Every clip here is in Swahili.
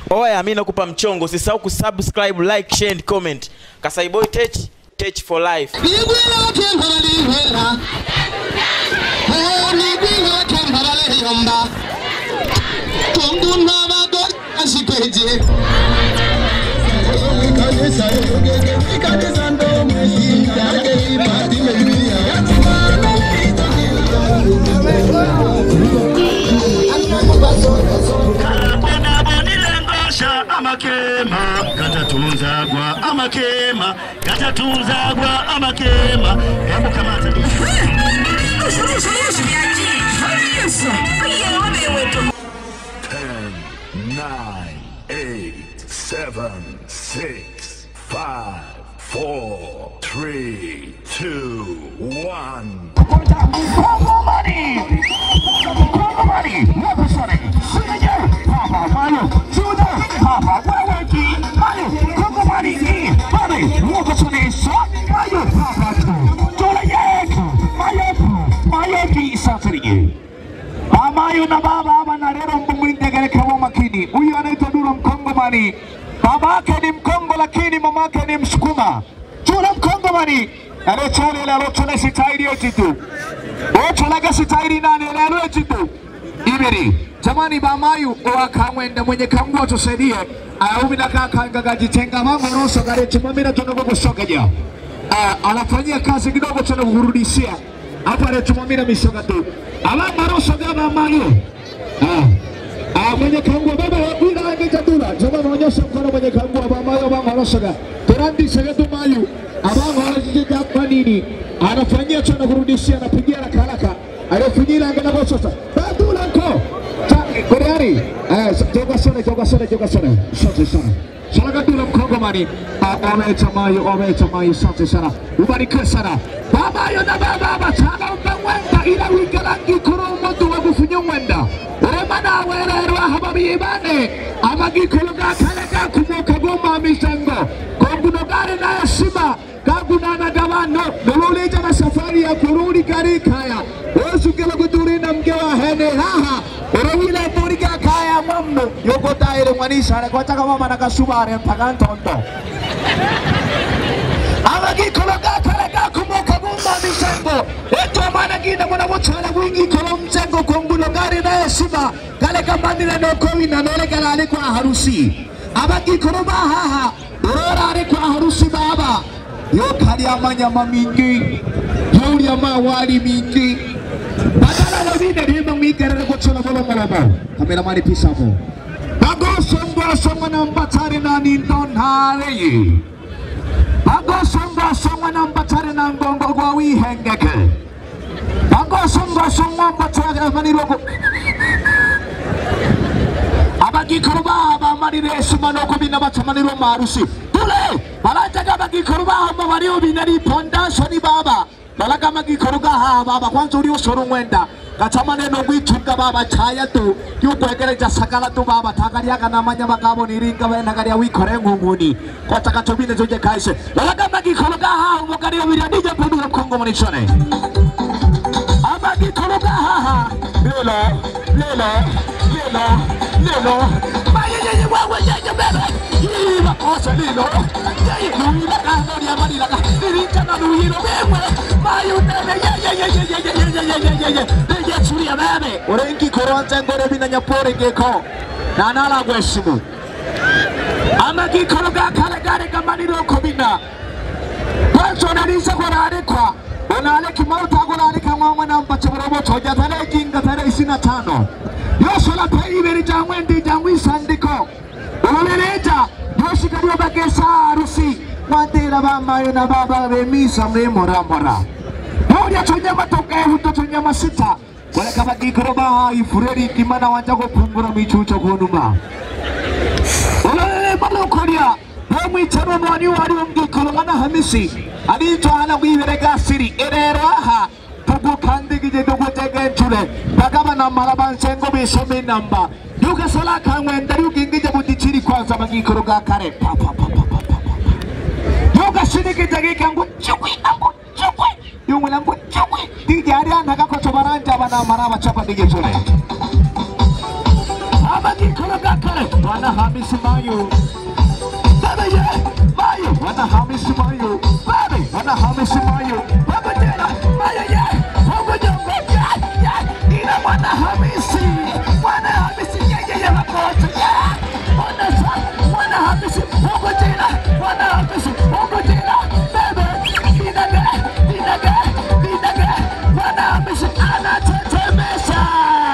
oya mi nakupa mchongo usisahau kusubscribe like share and comment kasaiboy tech tech for life Ligwila kembara ligwila Oh, ligwila kembara leyomba Tonduna bago asikweje bonabonilengosha amakema gatatunzagwa amakema gatatunzagwa amakema hebu kamata Ten, nine, eight, seven, six, five, four, three, two, one. Amayo na baba hapa na leo mbumwinde katika kwa makini. Huyu anaitwa Dula Mkongomani. Babake ni Mkongo lakini mamake ni Msukuma. Dula Mkongomani. Alechole ile alochole sitairi yotitu. Ocholaga sitairi nane ile alotitu. Ibiri. Jamani bamayu owakamwenda mwenye kamgwa tusaidie. Aumi na kaka ngagajitenga mambo roso gare chimamira tunago kusokaja. Ah, anafanyia kazi kidogo tena kurudishia. Hapa anatumamira misoga tu. Alama roso gaba mayu. Ah. Ah, mwenye kangua baba wabira angejadula joma naonyesha mkono mwenye kangua bamayo bama rosoga turandi segetu mayu abango hajijika kwa nini anafanyia tena kurudishia anapigia haraka haraka aliyofinyira angena kwa sasa badula nko Koreani eh joga sana joga sana joga sana asante sana Salaga dula mkongomani omecha mayu omecha mayu asante sana ubarikiwe sana baba yo na baba batanga umwenda ila wigalangi kurumo tuwa gufunya umwenda urema nawe rero aha babibane amagikolo gakale gakumoka goma misango konguno gare na heshima kagunana gabano nololeja na safari ya kurudi gari kaya osugela kuturina mke wa hene haha orowile muri ga kaya mammo yoko taire mwanisare kwa chaka mama na kasubare mpaka ntondo amagikolo gakale gakumoka goma misango eto mana gina mwana mutala wingi kolo mzengo konguno gari na heshima kale kamandira no kowina nole galale kwa harusi abagikolo bahaha urorare kwa harusi baba yokali amanyama mingi yoli amawali mingi badala wabine rima mwigerere kuchola bolo malaba kameramani pisamo bagosongwasongwa na mbatari na nindonhareyi bagosongwasongwa na mbatari na ngongo gwa wihengeke bagosongwasongwa mbatari maniroko abagikoro baha bamarire esuma no kubina bacamaniro marusi tule barajaga abagikoro baha mabariyo binari pondashoni baba balaga amagikoro gaha baba kwanza uri usoro mwenda gacamane no gwitunga baba caya tu yukwegereja sagala tu baba tagariaga namanya bagabo niringa benagaria wikore ngunguni kota gacobine zoje kaise balaga amagikoro gaha umugariyo biranije pedura mkongo manishone amagikoro gaha lelo lelo lelo lelo mayeyeye wewe yeye bebe yiba kose lilo yeye nuila kahori amarila ka irinja na nuilo wewe mayu nene yeyeyeyeyeyeyeyeyeye nije churia bebe urengi koronze ngore bina nyapore geko nanala gweshimu amagikoro gakale gare gamaniro kobina kwanza unalisa kurarekwa unaleki mauta kurarika mwamwe na mpache burobotoja tarehe jinga tarehe ishirini na tano yosola pe ibiri jangwe ndi jangwe isandiko urulereja yoshikariyo bagesa harusi mwatera bamayo na baba bemisa mremoramora Paulia chonyama toka ehuto chonyama sita waleka bagikoro baha ifureri kimana wanja kupungura michucho kunuma ulele malokoria omwichano mwani wari omgikolo ngana hamisi alicho hana gwibere gasiri erero aha tugukandigije tugutegenchule bagaba na malaba nsengo bisome namba yugasola kangwenda yugingije budichiri kwanza magikoro ga kare pa pa pa pa pa pa yugashinigije gikangu chukwi angu chukwi yumwela ngu chukwi dije ari anaka kocho baranja bana maraba chapa dige chule magikolo ga kare bwana Hamisi Mayu baba ye Mayu bwana Hamisi Mayu baba bwana Hamisi Mayu baba tena Mayu ye Mungu jongo ya ya ina mwana Hamisi mwana Hamisi ye ye ye makoto ya mwana sa mwana Hamisi Mungu tena mwana Hamisi Mungu tena baba dinaga dinaga dinaga mwana Hamisi anatetemesha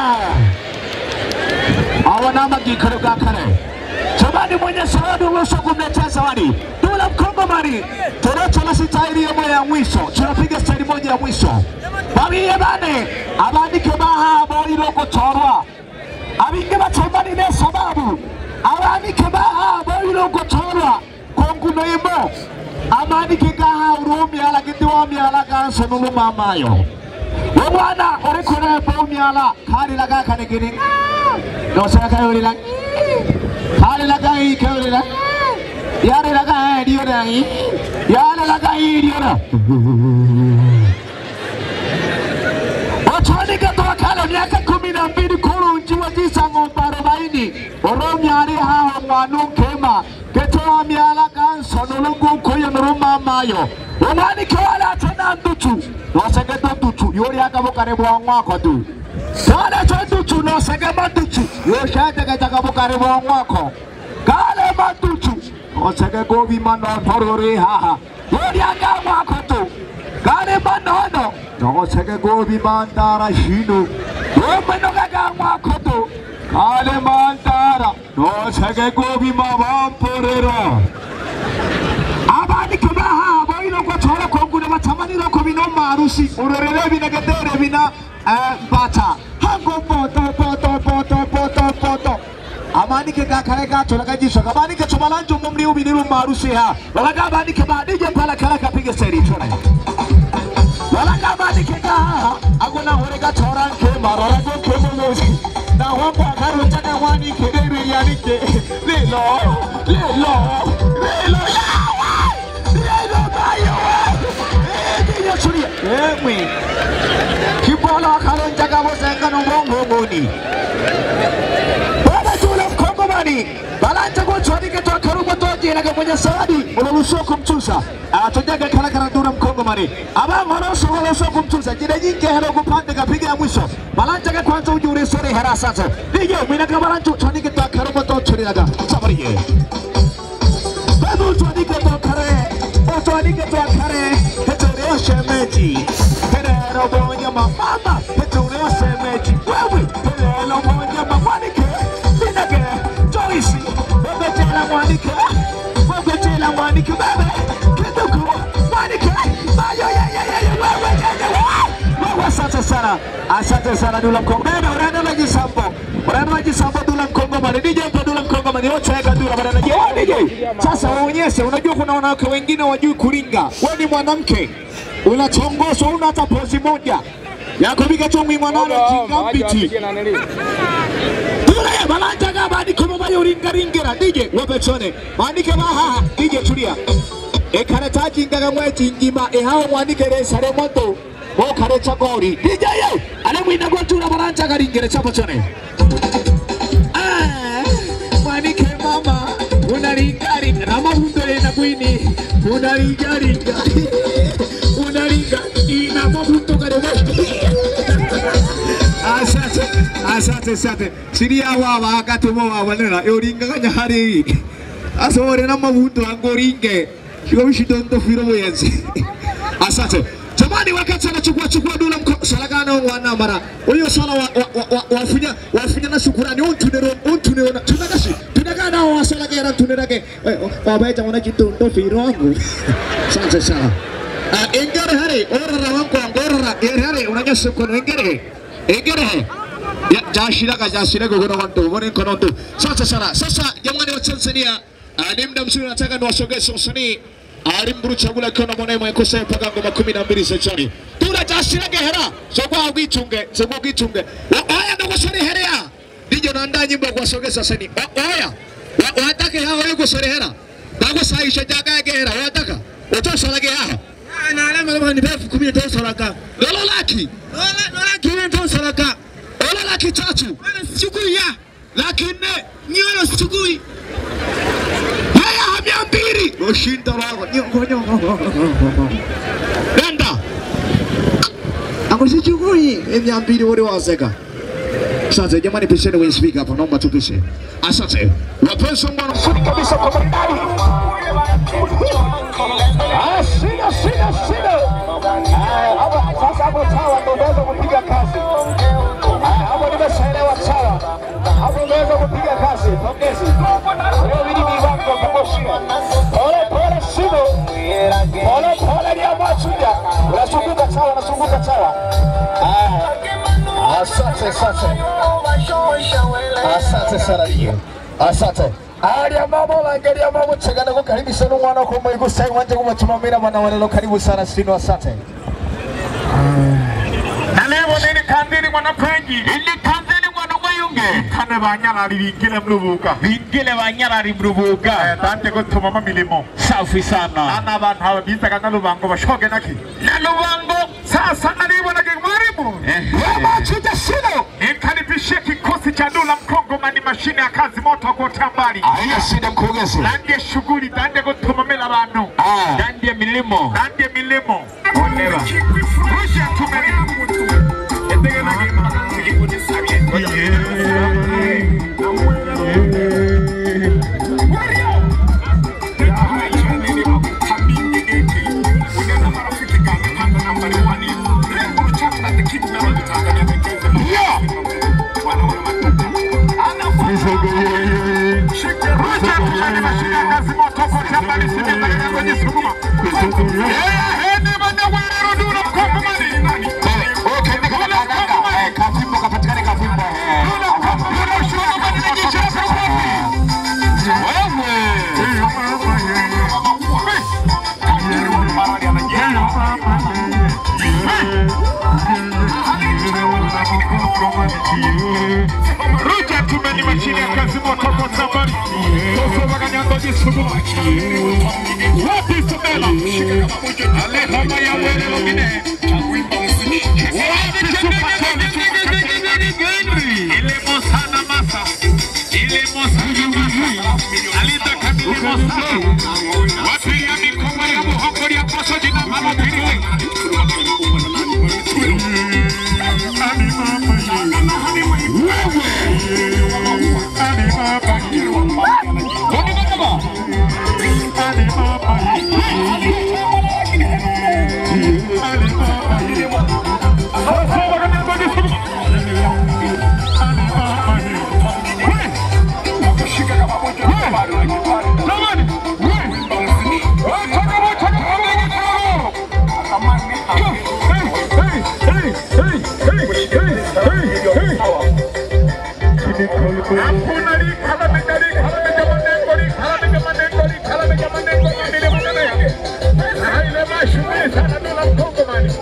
hawa na magikaro ga kare jamani mwenye zawadi uwezo kumletea zawadi dula mkongomani torochola sitairi yemo ya mwisho tunapiga staili moja ya mwisho babiye bane abandike bahabo ilogotorwa abinge batembanine sababu abandike bahabo ilogotorwa konguno imo amandike gaha urumyala gidi wamyala ganso nulumamayo omwana uri kuremba umyala kalila gakanigini nosakayolila kalila ikayolila yarila gaediyola yarila gaidiyona Otwanika twakala miaka kumi na mbili kurunji wajisa ng'ombe arobaini oromyari haho mwana nkema getoa myala ganso nulungukuyo nurumamayo omwanike wala tena ndutu nosegedo ndutu yori akabukare bwa mwako tu kale to ndutu nosege mandutu yoshategetaka bukare bwa mwako kale mandutu nosege gobi manotorori haha yori aka mwako tu kale manono nosege gobi mandara shinu yomenogaga mwako tu kale mandara nosege gobi mabamporero abandike bahabo iloko tora kongune batamanira ko bino marusi urorere binegedere bina eh, bata hango poto poto poto poto poto amandike gakare gatora kajisho kabandike tumalanje umumri ubiniru marusi ha walaga abandike badije pala kala kapige seri chora walaga abandike gaha agona hore gatora nke marora go kemonozi na wambo akaru tana wani kedere yanike lelo lelo lelo yawa lelo bayo eh churia emwe kibolo akalonja gabo senga no bongo ngoni bana tula mkongomani balanja go chwadike to akarugo to jira ga mwenye sawadi ululuso kumtusa atojaga kala kala dura mkongomani aba ngoroso ngoroso kumtusa jira nyinge hero kupande kapiga ya mwisho balanja ga kwanza ujuri sore hera sasa nije mwina ga balanja chwadike to akarugo to chira ga sabariye Babu utwanike to kare, utwanike to kare, hetureo shemeji. Herero bonya mama, hetureo shemeji. Wewe, herero bonya mwanike, binage, Joyce, bebe tela mwanike, bebe tela mwanike, bebe, kiduku, mwanike, mayo ya ya ya ya, wewe ya ya wewe. Wewe asante sana, asante sana Dula Mkongo. Bebe, unaenda na jisambo, unaenda na jisambo Dula Mkongo mani, DJ mpa Dula Mkongo mani, wote weka Dula mani, DJ, DJ. Sasa waonyeshe, unajua kuna wanawake wengine wajui kuringa. Wewe ni mwanamke, unachongoswa, una hata pozi moja yakubiga chongwi mwanana jinga mbiti tule balanja ga bandiko mo bayo ringa ringera DJ wabechone bandike baha DJ tulia ekare tajinga ga mweji ngima ehawo mwandike resare moto mo kare chagori DJ ye ale mwina gwatura balanja ga ringere chapachone Ah, mwanike mama unaringaringa na mahundo na kwini unaringaringa unaringa ina mahundo garebe asante asante asante siria wawa wakati mo wawanera yoringaganya hari asore na mahundo angoringe shiko bishidondo firo boyense asante jamani wakati anachukua chukua dula mko salagano wana mara huyo sala wa, wa, wa, wa, wafunya wafunya na shukurani untunero untunero tunagashi tunagana wa salagera tunerage wabaita mwana kitundo firo wangu asante sana Ah, engere hari orara wangu angorara ere hari unanya kono engere engere ya jashiraga jashiraga gono wanto wone kono tu sasa sana sasa jamani wa Tanzania ah, ni muda mzuri nataka niwasogeze wasanii arimburuu chagula kono mwana mwe kosa mpaka ngoma 12 za chani tula jashiraga hera sogwa ugichunge sogwa ugichunge haya ndo kusore herea ndijo naandaa nyimbo ya kuwasogeza wasanii haya watake hao yuko sore hera bago saisha jaga gera wataka utosolage hao na alama alama ni elfu kumi tosolaka lolo laki lolo laki ni tosolaka lolo laki tatu siku ya laki nne nyoro sugui haya hamia mbili ushinda wako nyongo nyongo nenda akusichukui mia mbili wote waseka Asante jamani, pisheni kwenye speaker hapa, naomba tupishe. Asante wapenzi wa mwana mzuri kabisa kwa bandari. Ah, shida shida shida. Ah, hapo sasa hapo sawa, ndio unaweza kupiga kazi. Ah, hapo nimeshaelewa sawa. Hapo unaweza kupiga kazi. Pongezi. Leo hili ni wako kumoshia. Pole pole shida. Pole pole ni amachuja. Unazunguka sawa, unazunguka sawa. Ah. Asante, asante. Asante sana hiyo. Asante. Alia mama wangalia mama chagana kwa karibu sana mwana kwa mwigu sai wanje kumatumamira bana walelo karibu sana sino asante. na leo nini kandini mwanakwenji ili kandini mwana mwayunge kane banyarari bingile mlubuga bingile banyarari mlubuga dante gutuma milimo safi sana ana abantu aba bizaga na lubango bashoge naki na lubango sasa nalibona ke mwalimu Mama chuja sino. nikaribishe kikosi cha dola mkongomani mashine ya kazi moto kwa mbali Haina shida mkurugenzi. Ndandie shughuli dande gutumamira abantu Ah. Ndandie milimo Ndandie milimo Oneba Rusha tumeli Rusha tumeli mashine ya kazi moto kwa mbali Sijenda kwenye sukuma Eh, ni bana wero dula mkongomani Okay, nika kanaka. Eh, kafimbo kapatikane kafimbo. Eh. Ruja tumeni mashine ya kazi moto kwa safari. Sasa wakanyango jisugu. Wapi Isabela? Alehama ya wele lomine. Wapi supatoni? Ile mosana masa. Ile mosana masa. Alita kamili mosana. Wapi ya mikomo ya muhongo ya poso jina mama pili. Ani mama Hakuna likala mejali kala meja manengo likala meja manengo likala meja manengo mamile manene. Haile mashughuli sana dola mkongomani.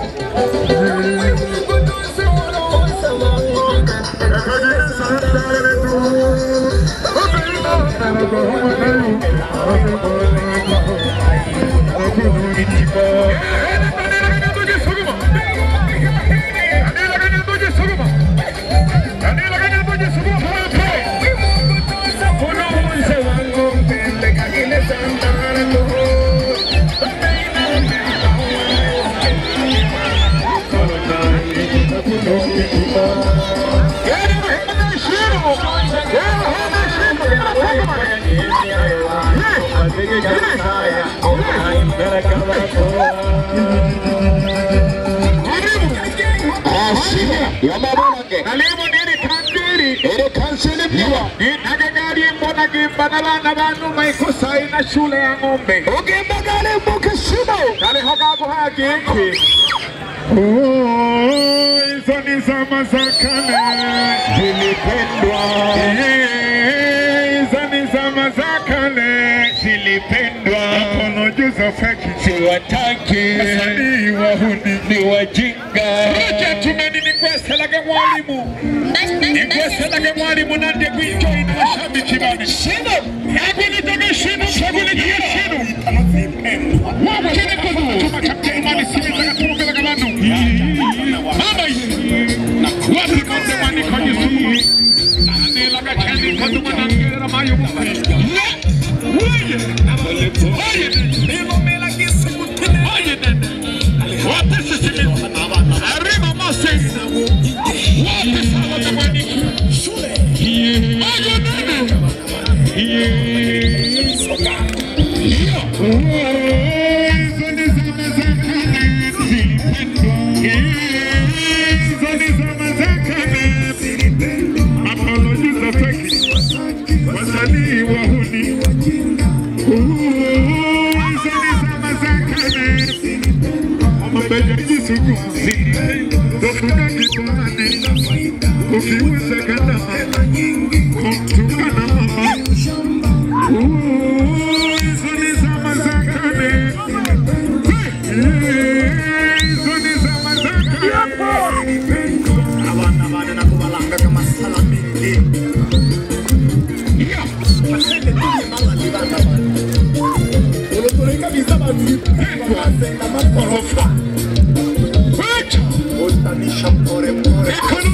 Yamabulange. Karibu ndiri kandiri. Ere kansele pia. Ninagagari mbona gimba na bana banu maikosa ina shule ya ng'ombe. Ugemba gale mbuke shimo. Kale hokago hagi iki. Oh, hizo ni zama za kale zilipendwa. Eh, Hizo ni zama za kale zilipendwa. Mkono juu za feki siwataki. Wasanii wahuni ni wajinga. Roja tumeni ni kweselaga mwalimu. Ni kweselaga mwalimu na ndiye kuenjoy na mashabiki bana. Shino. Hebu nitoke shino, shughulikia shino. Wapende kudu. Chuma cha mjerumani simitaga tumupeleka bantu. Mama hii. Wapi konde wani kwenye sumu. Anelaga chani umejajisuguzi tofuna kibani ukiuza gharama kumtukana mama Ooh, hizo ni zama za kale Eh, hizo ni zama za kale abana bana nakubalanga kama salamini basende kwenye mala ni bana bana ulotoleka bizaba tulipenga makorofa Wacha. utanisha mpore mpore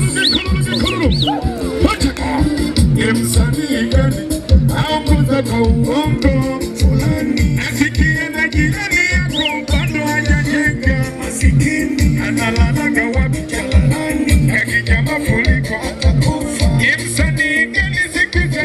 Msanii gani aongoza kwa uongo fulani, asikie na jirani yako bado hajajenga, masikini analalaga wapi jalalani, akija mafuriko atakufa. Msanii gani sikiza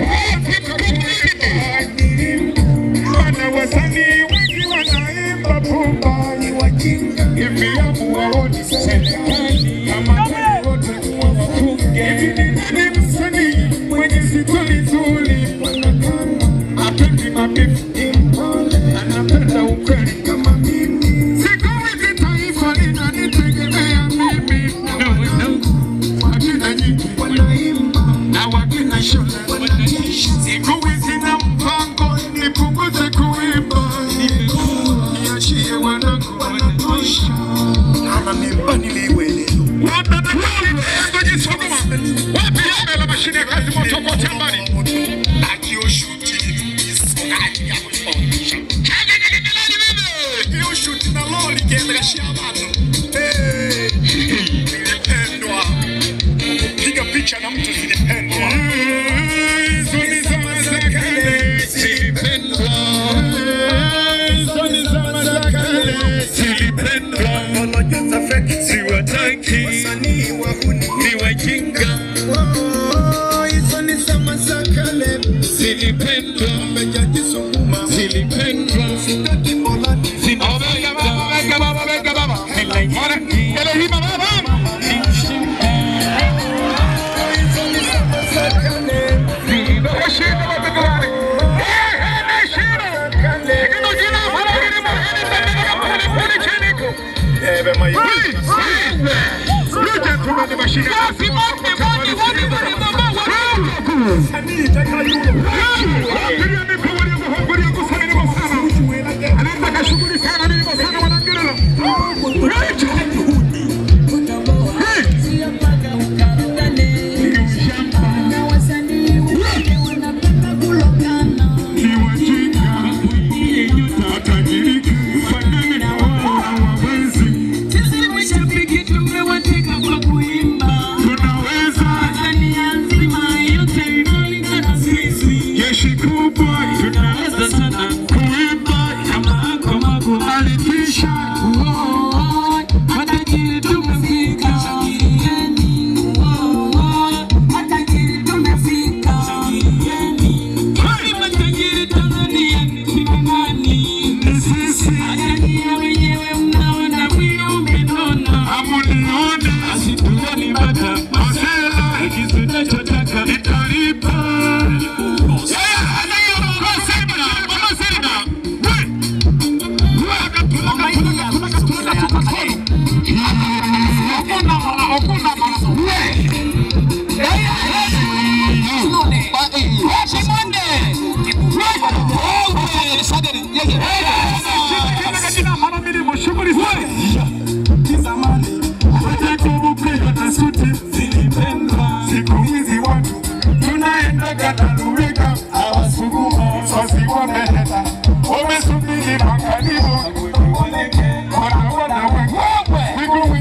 Mana wasanii wengi wanaimba pumba, ni wajinga hivi, amu waoni serikali kama kweli wote kuwa wafunge. Hivi ni nani msanii mwenye stori nzuri, apendi mabifu, anapenda ukweli kama mimi. Siku hizi taifa linanitegemea mimi, no, no. Wakina nyingi wanaimba na wakina shule wanatisha. Siku hizi na mpango nipunguze kuimba, niachie wanangu wanatosha. ana mimba niliwele Wapi yame la mashine ya kazi moto kwa tambani? akioshuti isokaji ya kutosha hiyo shuti na loli kiendeleshia bado Eh, nilipendwa piga picha na mtu zilipendwa Hizo ni zama za kale, zilipendwa. Hizo ni zama za kale, zilipendwa. wanajaza feki Siwataki, wasanii wahuni ni wajinga, hizo ni zama za kale zilipendwa, mejajisukuma zilipendwa. sitaki molani Omega baba, omega baba, omega baba. Ora, Elohim baba. Washinda watoto wale. Eh, eh, nashinda. Hilo jina bwana hili bwana, hili bwana, pole pole chini huko. ebe mai Hey, hey. Look at tuna ni mashine. Basi basi basi basi basi baba. sanii takayo Wapiga mikono ya muhongori ya kusali ni sana. Anataka shughuli sana ni sana wanangirela. Right. Hey. Ni wajinga. Watajirika. Fanani na wao hawawezi. Tunaweza. Jeshi kubwa. Tunaweza sana. Kuimba. Alitisha. Ni sisi. Hamunione. Masela. Nitalipa. Yeah, anayokuwa Selma. Mama Selma. We. Siku hizi watu tunaendaga na Lurika, hawasukuma wazazi wameenda, wamesubiri magharibi, wanaona wengi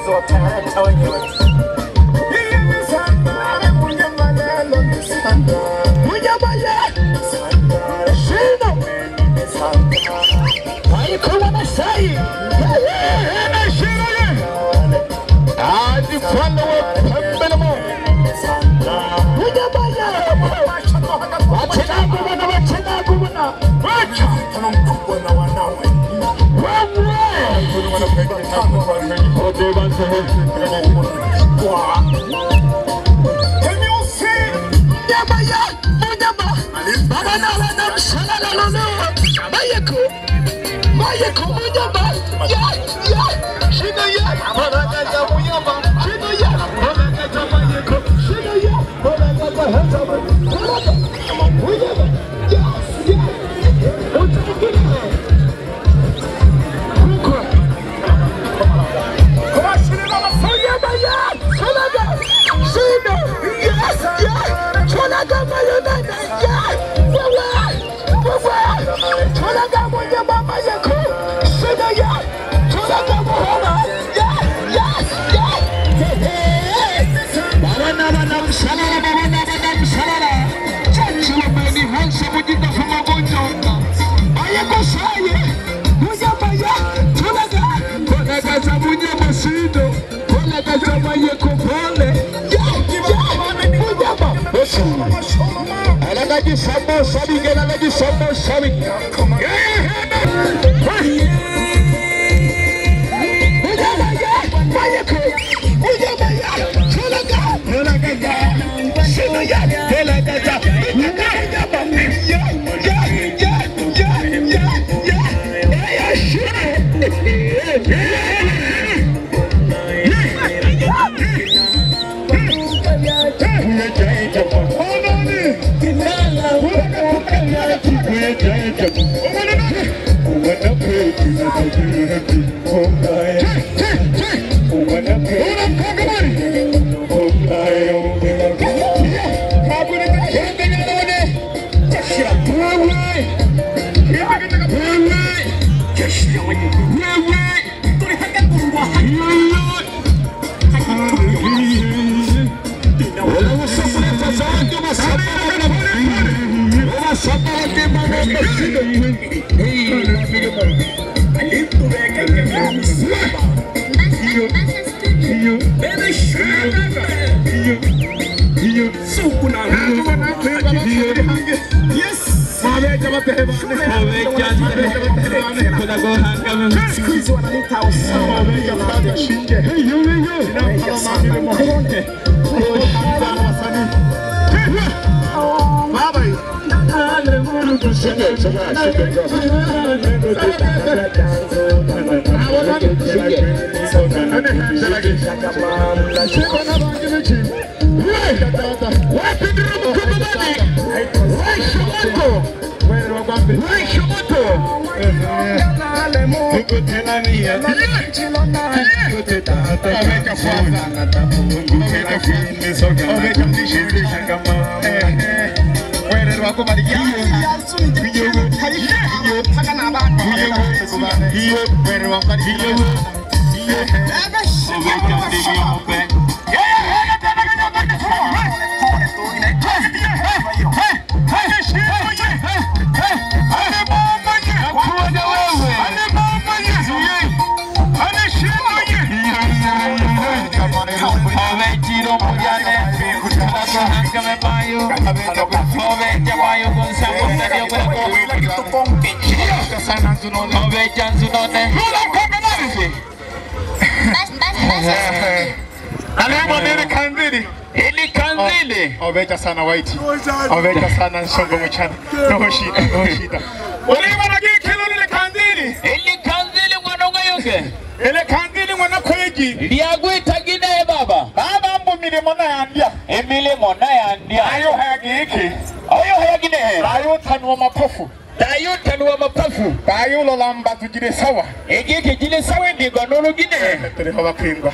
Obeja sana white. Obeja sana nsongo mchana. No shida, no shida. Ulima na gikilo ile kandili. ili kanzili mwanonga yuge Ile kandili mwana kweji. lyagwitagine baba Baba mbu milimo na yandia. emilimo nayandya Ayo hayagiki. oyo hayaginehe Ayo tanwa mapofu. dayutanuwa mapafu Ayo lolamba tujire sawa. egiki gile sawe emigwa n'oluginehe Turiho bakwingwa.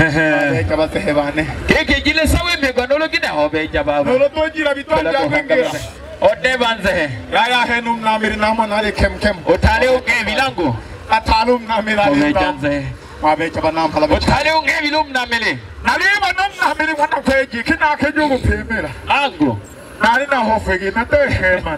Obeja batehebane. giki gile sawe emigwa n'oluginehe obeja baba Nolo tojira bitwanja kwingira. odebanzehe Yaya henu mnamiri namo nali kem kem. otale uge ebilango Atalum namiri ali obeja ndam. nzehe wabeca banampala beca utali ungebilumnamili naliba nomnamili mwana kweji kinakheja ukupimira angu nali nahofeki natohemana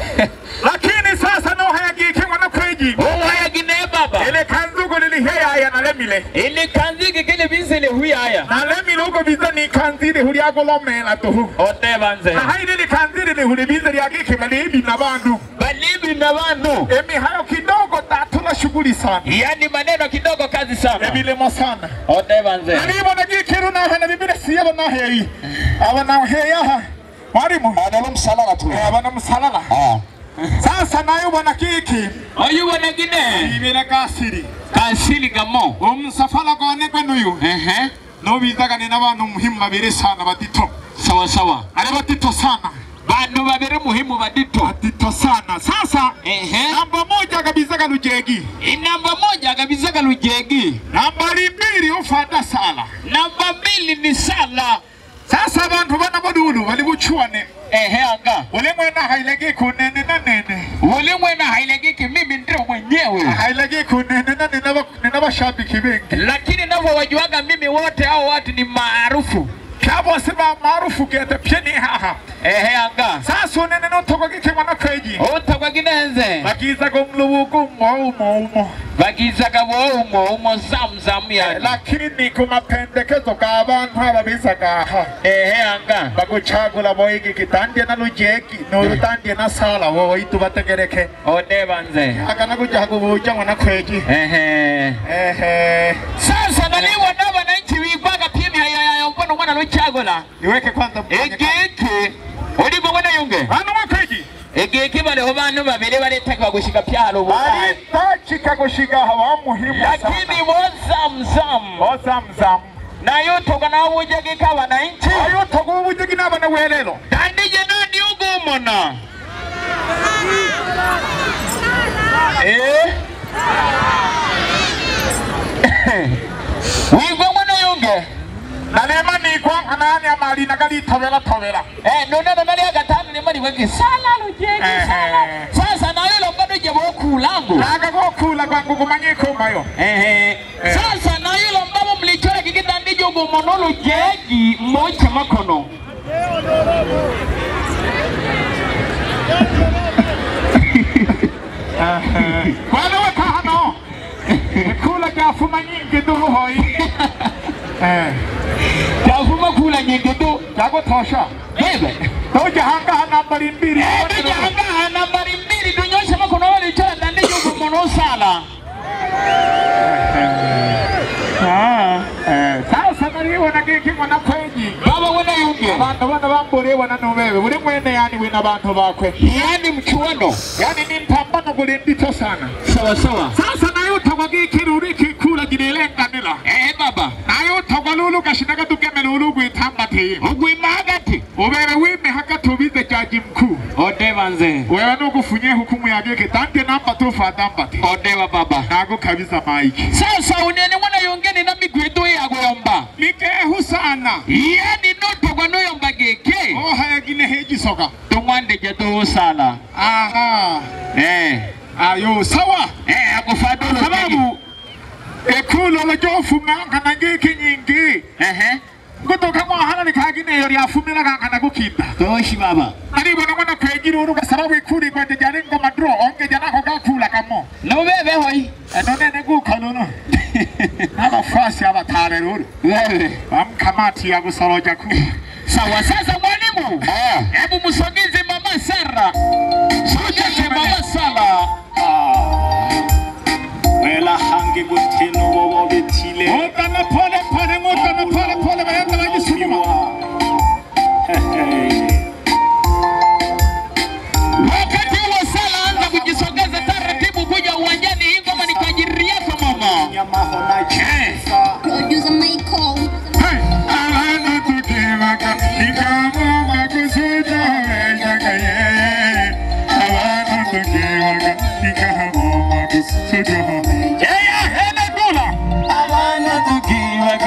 lakini sasa nohayagike mwana kweji uhayagine baba ile kanzuku liliheyaya nalemile ili kanzigi kili binsile huyaya nalemile uko biza ni kanziri hulyagolomela tuhu otebanze nahaili likanziri lihuli biza lyagikima liibi na bandu balibi na bandu emihayo kidogo tatula shughuli sana yani maneno kidogo kazi sana emilimo sana otebanze nalibona gikiru nahana bibire siyabo naheyi aba naheyaha mwalimu Adalo msalala tu. aba na musalala Ah. sasa nayo bona kiki oyubonagine ibire kasiri kansili gamo omusafala gone gwenuyu ehe nobizaga ni n'abantu muhimu babiri sana batito sawa sawa ari batito sana bandu babiri muhimu badito batito sana sasa ehe namba moja kabizaga lujegi inamba moja kabisa kalujegi nambari mbili ufanda sala namba mbili ni sala sasa abantu bana bodulu bali buchwane ehe anga ulimwena hailegi kunene na nene ulimwena hailegiki mimi ndio mwenyewe hailegi kunene na nene ba- nene bashabiki bengi lakini navyowajuaga mimi wote hao watu ni maarufu kyabose ba maarufu gete pyeni haha ehe anga sasa unene notoko gikimwana kweji utagwaginenze bagizaga omulubugu umo umo umo bagizaga bwoumo umo zamuzamu yani lakini ku mapendekezo g'abantu ababizaga aha ehe anga bagucagula boigi kitandie na lujegi nolutandie na sala woitu bategereke odebanze agana kujaga ubuja mwana kweji ehe ehe sasa naliwona wananchi wigwaga pimi hayayayo mbono mwana luchagola iweke kwanza mfanye kazi. egeke olimo mwana yunge Bana mwakweji egeke baleho bantu babiri baretagwa gushika pyalo bubaye alitachika kushiga hawa muhimu lakini bozamuzamu ozamuzamu nayo toga nawujagika wananchi ayo togo ubujigi n'abana welelo tandije nandi ugumona eh wigwa mwana yunge nalema nikwa nkanani amali nagalitobela tobela eh nonana nali agatanu nimaliwegi sala lujegi sala Ehe. sasa nayo lombado je bokulangu naga gokula gwangu gumanye ikomayo ehe sasa nayo lombabo mlichora kikitandije ugumona lujegi mocha makono kwana wekahano ikula gyafuma nyingi duruhoyi Tavuma kula nyingi tu. gyagutosha Bebe. tojahangaha nambari mbiri Tujanga nambari mbili tunyoshe makono wale chora ndani yuko mono sala. sasa nalibona giki mwana kwenyi Baba wena yunge. abantu bana bambuliibona nubebe buli mwene yani wina bantu bakwe Yani mchuano. yani ni mpambano guli ndito sana Sawa sawa. sasa naye utogwa gikiruri kikula ginelenganila Eh baba. naye utogwa lulu gashinaga tugeme lulu gwitambatiye Ugwima hagati. ubere wime hagati ubize jaji mkuu Odeva nze. wewe nugufunye hukumu ya giki tandie namba tufadambati Odeva baba. nago kabiza maiki Sasa unene mwana yongeni na migwedo ya goyomba. mikehu sana Yani noto kwa noyomba geke. ohayagine hejisoga Tumwande jedo sala. aha Eh. ayo sawa Eh akufadolo. sababu ekulu olojofuma nkana giki nyingi Ehe. gutuka mwahana nikagineyo lyafumira kankana gukinda Toshi baba. nalibona mwana kwegiri uruga sababu ikuli kwende jali ngoma dro onge janako gakula kamo Nubebe hoi. enonene gukonono abafasi abatale ruru Wewe. bamkamati ya gusoroja ku Sawa sasa mwalimu. Hebu msogeze mama Sara. Sogeze mama Sara. wela hange gutino bobo betile ngotana pole pole ngotana pole pole bayenda bagisuma Wakati huo Sara anza kujisogeza taratibu kuja uwanjani. Hii ngoma ni kwa ajili yako mama. nyamaho na chisa Producer Michael. Hey, alana tukimaka nikamoma kusuja wejaga ye alana tukimaka nikamoma kusuja Yeye hana dola. abana tukiwa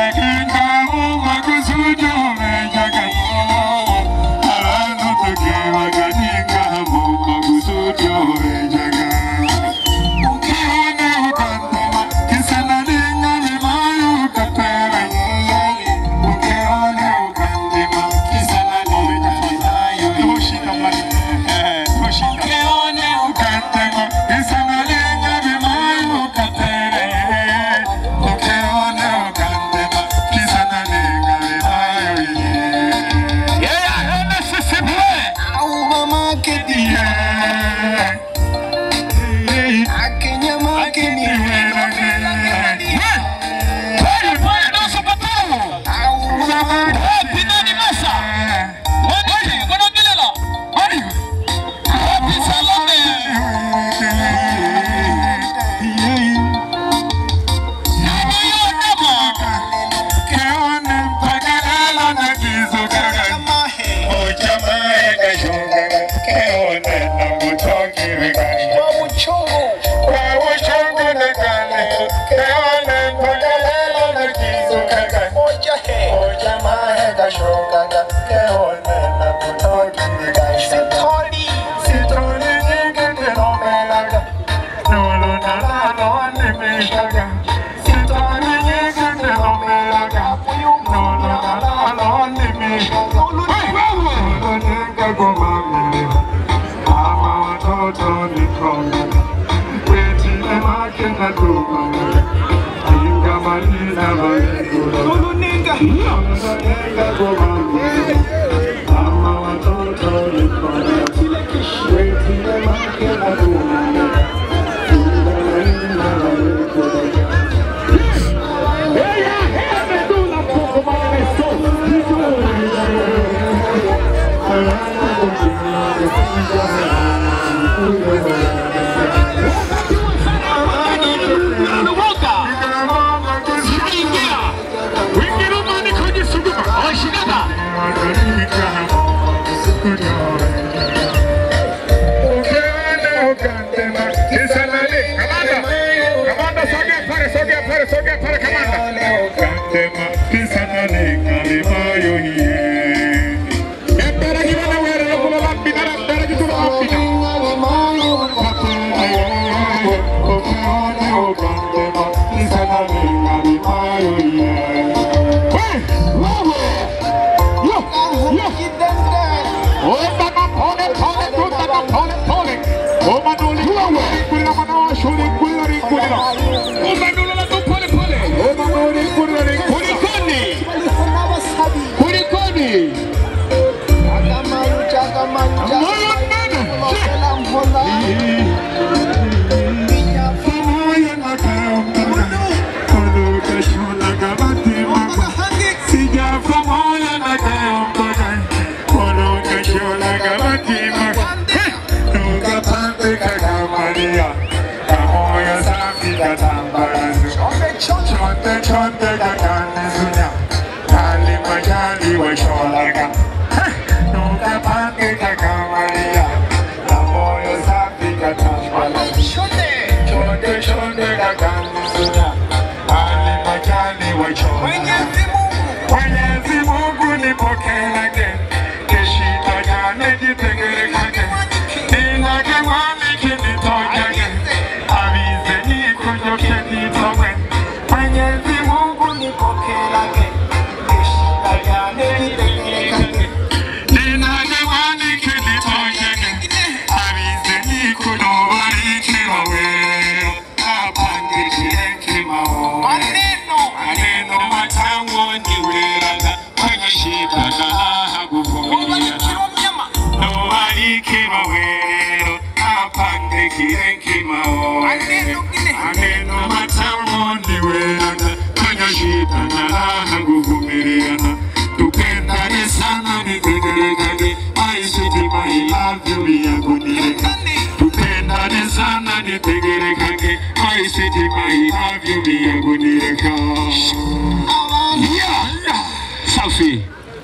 Safi.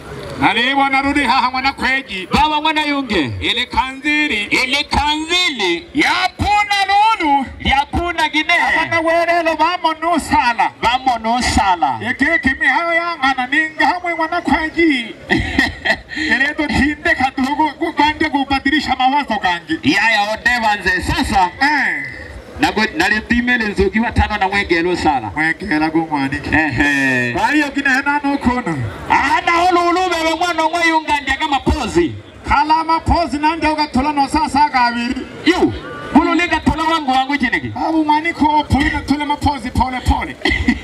Nalebo narudi haha mwana kweji. baba mwana yunge Ile kanziri. ili kanzili Yapuna lulu. lyakuna gine Abana werelo bamo nusala. bamo nosala Yekeke mihayo yangana ninga hamwe mwana kweji. Eleto tinde kadugo kugande kubadilisha mawazo gangi. yaya odevanze sasa Eh. nago- nalipimele nzugi watano na mwegelo sala Mwekela gumwani. ehe Bayo kine henano kono. ana olulubebe mwana omwe yunga ndyaga mapozi Kala mapozi nande ugatula no sasa kabiri. yu kululinga tola wangu wangu chiniki Abu mwani ko pulina tule mapozi pole pole.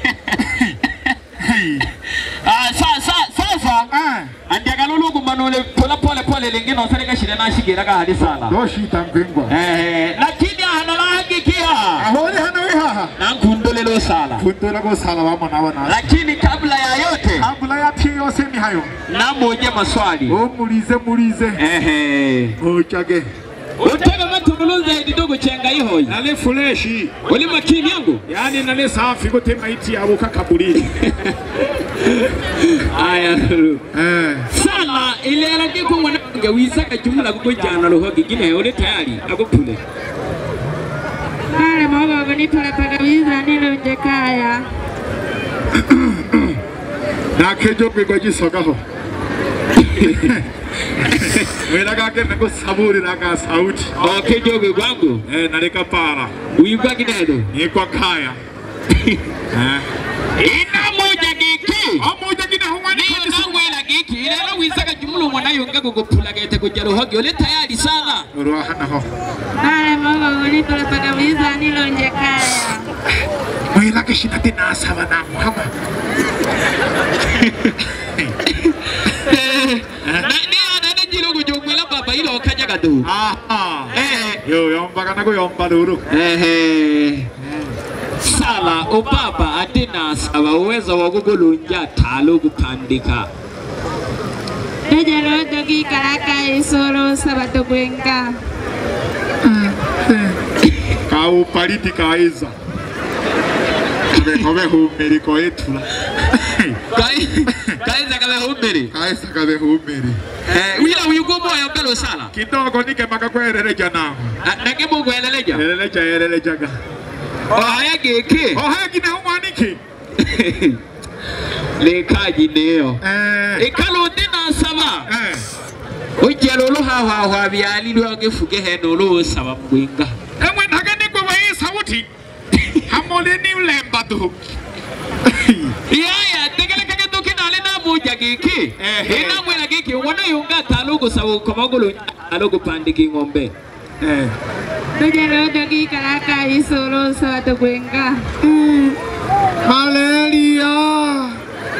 Hey. Ah, sa- sa- sasa Ah. andyaga lulugu manule tola pole pole lingine osereka shida nashigiraga hali sala Doshita mpingwa. Eh, lakini ahanalahagikia Ahoni hano wihaha. nankundulelo sala Kundula ko sala wamo nabo na. lakini kabla ya yote Ambula ya pia yose ni hayo. namoje maswali O mulize mulize. ehe Ochage. utega matubulunza edidogo chenga ihoyi Nale fuleshi. uli makini yangu Yani nale safi kote maiti ya boka kaburi. aya lulu Eh. sala ilelaki ko mwana wange wisaka jumla kukujana luhogi gine uli tayari akupule Kale magogo nitulapagaliza nilunje kaya Nakejo kwa jisogaho. Wela kake nako saburi naka sauti. okejogwe gwangu Eh naleka para. wigwa ginedo Ni kwa kaya. Eh. ina moja giki gugupulagete kuja ruhogi uli tayari sana Uruahanaho. Nale mama uli tunataka visa nilonje kaya. Mwila kishina tinasa wana muhama. nane jilo kujumwila baba ilo okajaga tu Aha. Eh. Yo yomba kana kuyomba duru. Ehe. sala ubaba atinasaba uwezo wa kugulunja talo kupandika Nejalo dogi karaka isoro sabato kwenka. Kau paliti kaiza. Kabe kabe humeri ko etula. kaiza kabe humbiri Kaisa kabe humeri. wila uyugumoyo mbelo sala Kidogo nike makakwerere janama. nagemukweleleja Eleleja eleleja ga. ohaya giki Ohagi na humaniki. lekaji neyo Eh. ikalundi nasaba Eh. ujjala oluhahwahwa byali lwagefuge heno olwosaba mugwenga Emwe nagani kwa hii sauti. Hamole ni ulemba tu. yaya tegelekege tukinale namuja giki Ehe. inamwela giki wona yunga talo ogusaba ukomagulu alo ogupandika ing'ombe Eh. Nejalo dogi karaka isoro sabato kwenka. Malaria.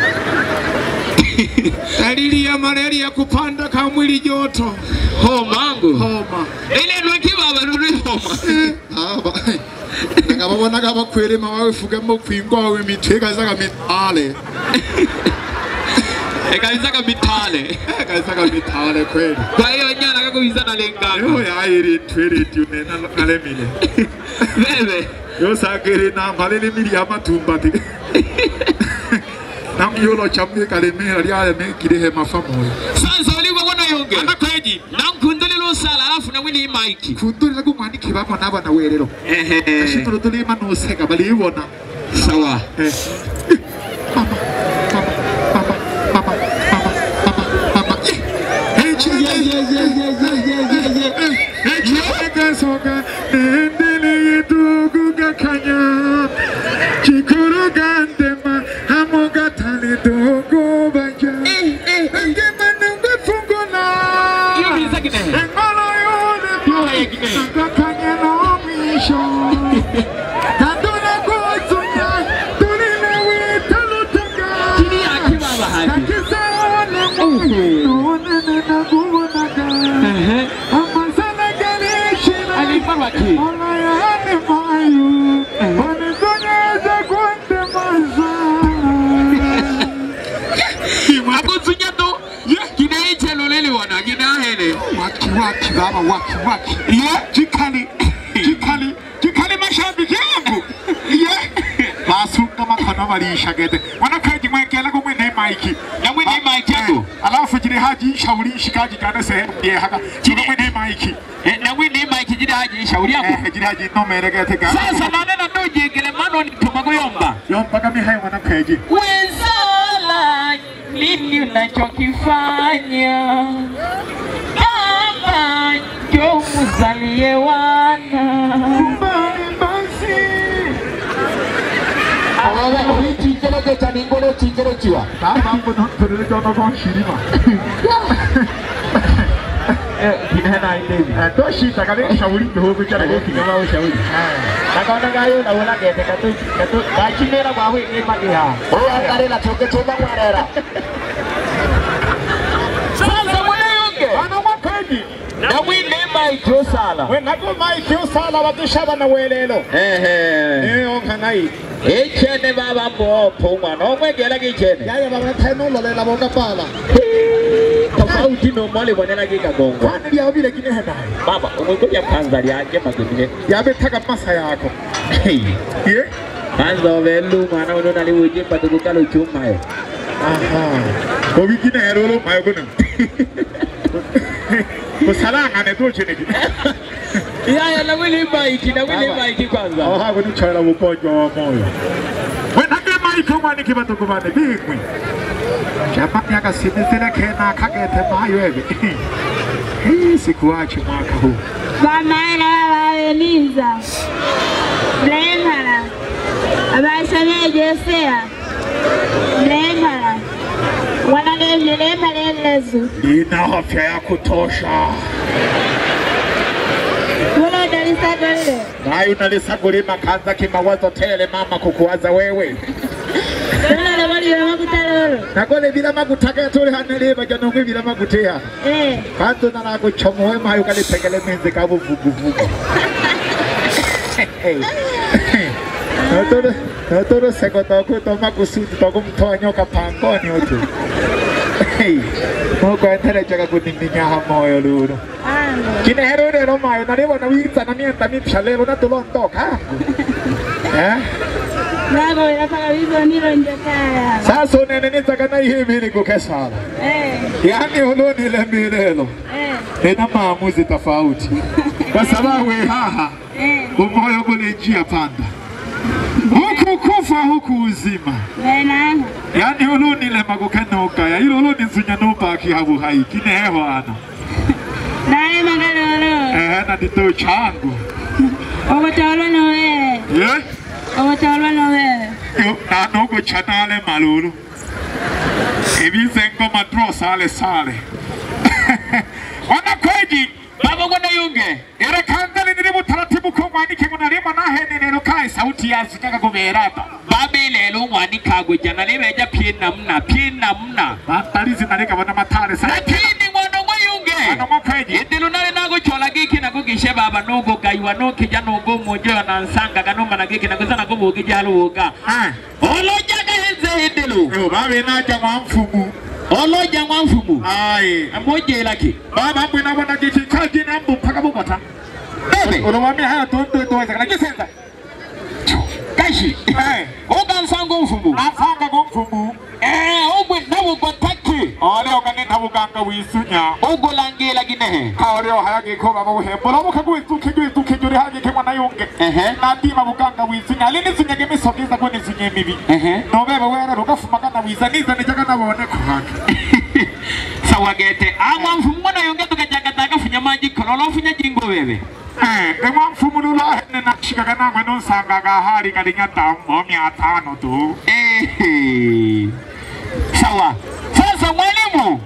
Dalili ya malaria kupanda kwa mwili joto. homangu Homa. ile lwekibaba luli homa Aba. Nakababona kabakwelema bawefugamo kwingwa we mitwe kazaga mitale. ekalizaga mitale Kazaga mitale kweli. kwa hiyo nyana kakubizana Yo lenganga ya iri twere tunena nalemile. bebe Yo sagere na malele mili amatumba ti. Nam yolo chamye kalemera lya ne kirehe mafamoyo. sasa uligwa wona yunge Anakweji. nankundile lusala alafu nawini imaiki Kundurira kumwaniki bamo n'abana werero. ehe Ashitoro tuli manuseka balibona. sawa Eh. Mama, mama, mama, mama, mama, mama, mama. Eh, chi- eh, eh, eh, eh, eh, eh, eh, eh, eh. Eh, chirega soga, nendele yedugu gakanya. Chikuru gandema, hamoga tali dogo banja. Engema nungu fungula. iyo bizagine Engolo yole boy, agakanya no misho. Tanduna kuzunya, tulile witalutunga. kiri akibaba haji alifarwa ki akuzunya tu kinaiche lulili wana kinahene mashabiki yangu basuka makono barishagete wanakaji mwekela kumwe ne maiki namwini imaiki yangu alafu jire haji shauri shikaji kana sehemu ye haka jire mwene maiki namwini imaiki jiri haji shauri yangu eh jire haji no meregete ga sasa nanena nujingile mano nituma kuyomba yo mpaka mi hai wana peji wezala nini unachokifanya kama njo muzalie wana bani basi kama mbo non perele jono gon shirima kinena idevi eh to shita kale shauri kihogo cha goki kama ushauri Nakaona gayo na wala gete katu katu gachimera kwa hui ni magia. Oh angarela toke toba mwarera. sasa mwanayonge bana mwapeji namwini imaiki osala we nago maiki usala bakishaba na welelo ehe eh onkanai ichene baba mbopo umwana omwegela kichene yaya baba tano lolela boka pala tofauti nomole bonela kikagongwa kwani lya vile kinena baba umwikuja panza lyake magemile yabe taka masa yako ye panza ovelu mwana uno naliwujimba tukukala uchumayo aha ko wikine herolo mayo kono ko salanga ne to chene ki yaya nawili maiki nawili maiki kwanza aha ko ni chala bukonjo wa moyo we nake maiki mwana ki bato kubane bigwi chapa yaka sinisele kena kagete mayo ebe hii sikuachi mwaka huu Bamaela babeniza. Blemala. Abasabye Josea. Blemala. Wanage blemala Yesu. Nina afya ya kutosha. Mbona utalisagolile? Nayo unalisagulima kaza kimawazo tele mama kukuwaza wewe. Mbona nabalira makutalolo? Nagole bila magutaka tuli hanele bajanongwe bila magutea. Eh. Kanto na nakuchomoe mayo kalipengele menze kabu vugu vugu. Natoro natoro seko toko toma kusudi toko mtoa nyoka pangoni otu. Moko entere jaga kunindinya hamoyo lulu. Ando. Kine hero rero mayo nalibona witsa na mienta mipya lero natulondoka. Eh? Nago inataka bizo nilo nje kaya. Sasa unene nitaka na ihe mbili kukesala. Eh. Yaani huluni ile milelo Eh. ina maamuzi tofauti, kwa sababu haha Eh. umoyo kule njia panda, huku kufa huku uzima. Bena. Yaani huluni ile magukenoka ya ilo huluni nzunya nubaki habu hai kine heho ana Nae magalolo. eh na dito changu Ogotolo no wewe. ye Ogotolo no wewe. yo na nogo chanale malulu ebizengo madro sale sale wana kweji baba gwana yunge era kandali niri butaratibu ko mwandike ngo narimo nahene rero kai sauti yazikaga kuberata babe lelo ngwani kagwe jana lebeja pie namna pie namna batalizi nareka bana matare sa lakini mwana mwayunge Mwana mwakweji. idilo nale nago chola giki nago gishe baba nogo gaiwa no kija nogo mojo na nsanga kanoma na giki nago sana go kija luga ah oloja ga henze idilo yo babe naja mwamfumu oloja mwafumu ai amoje laki baba mbwina bona giki kaji nambu mpaka bukota bebe unawambia haya tonto toza kana kisenza kashi eh oga nsango mfumu afanga go mfumu eh ogwe nawo gotaki ole okane ntabuganga wisunya ogolangela ginehe kaoreo hayage ko baba buhembura bukagwituke gwituke juri hage ke mwana yunge ehe natima buganga wisunya alini sunyage misogiza ko nisunye mibi ehe nobebe wera rugafumagana wiza niza nijaga nabone kuhage sawagete amwa mfumu mwana yonge tukajagataga funya maji kololo funya jingo bebe eh ndemwa mfumu lula hene nashikaga nangwe nonsangaga hari kalinya tambo mia tano tu Ehe. sawa sasa mwalimu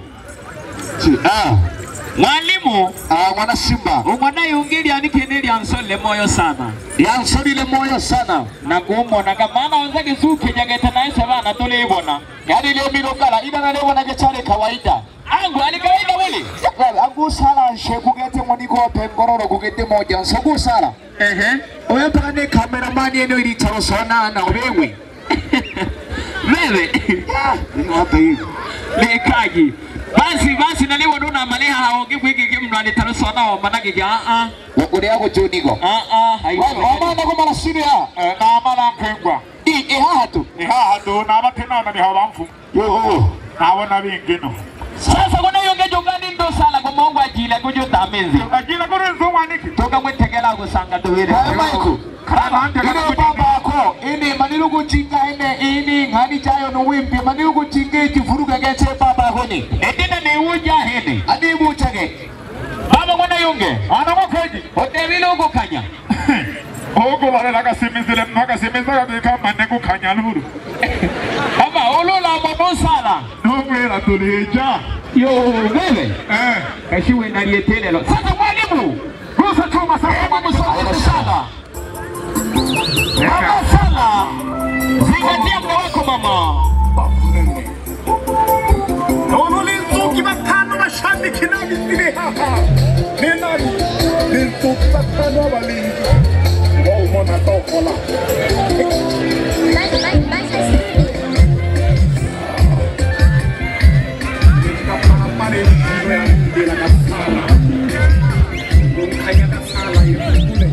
mwalimu mwana simba umwana yunge lyandikene lyansole moyo sana yansolile moyo sana nagumonaga maana wenzake sukejagete naese bana tulibona yani leo milogala ila nalebona gechale kawaida angu ali kawaida weli angusala nshe kugete monikope ngororo kugete moja nsogusala ehe oyo mpaka ne kameramani eno ilitalo sonana obewe bebe hapa hivi lekaji basi basi naliwona unamaliha haonge kwigigi mno alitarusona omanage ga a wakule yako jonigo a a haiwezi wamana ko marasiri ha eh namala mpengwa i ihaha tu ni haha tu nabatenana ni hawa mfumu yoho nabona bingino sasa kuna yonge jongani ndo sala ko mongo ajile ko jota menzi agila kuri nzumwaniki toka mwetegela ko sanga tubire Hayo Michael. Ino baba ako ini manilu kuchinga ene ini ngani chayo no wimpi manilu kuchinga ikifuruga geche baba ako ni edina ne uja hene adi buchage baba kuna yonge ana makweji otebile uko kanya ogo balela kasimizile mno kasimizaka bikamane kukhanya lulu baba olola mono sala nobwera tulija yo bebe eh kashiwe nalietelelo sasa mwalimu rusa chuma sasa Hebu msogeze sala Mama sala zingatia mda wako mama olulinzuki batano bashabiki nabisile haha ninani linzuki batano abalinzi waumona tokola kapapale mpilo ya mbila kasala ngomkhanya kasala yekule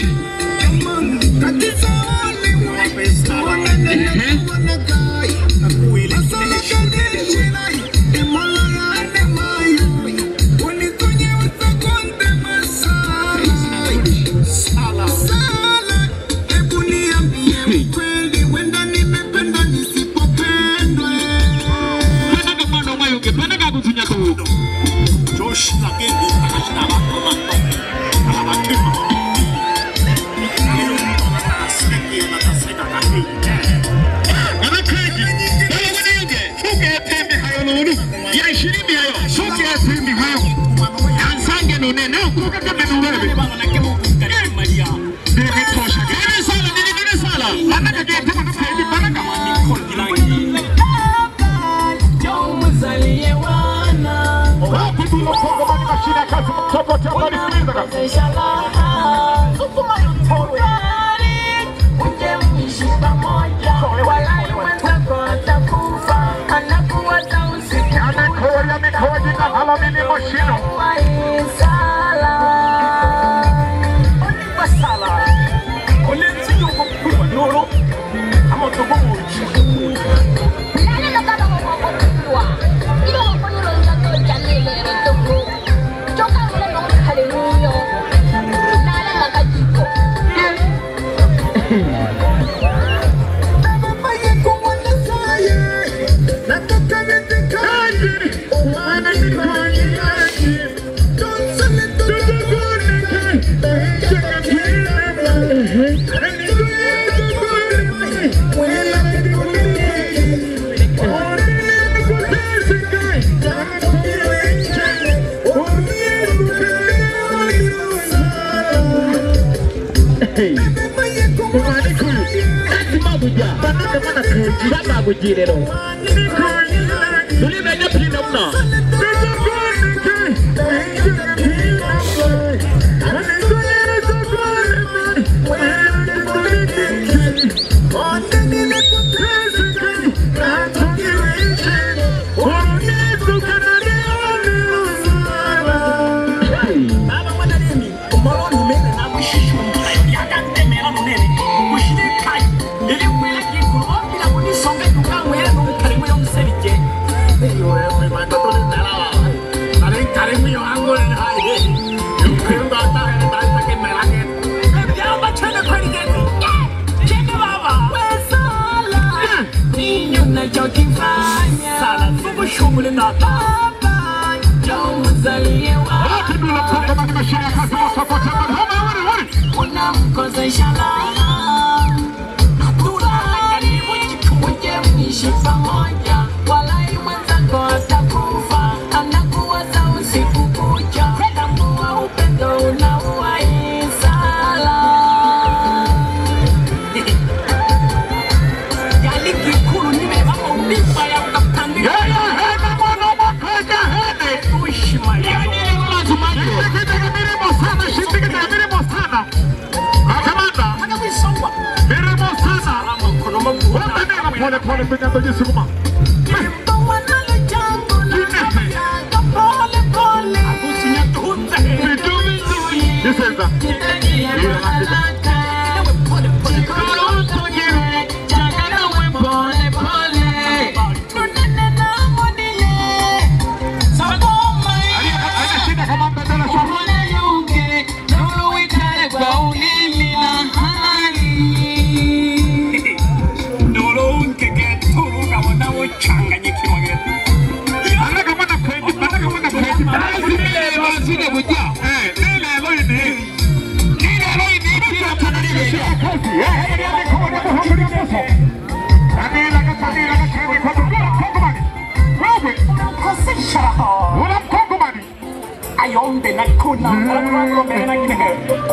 ayombe na kuna ngombe na kine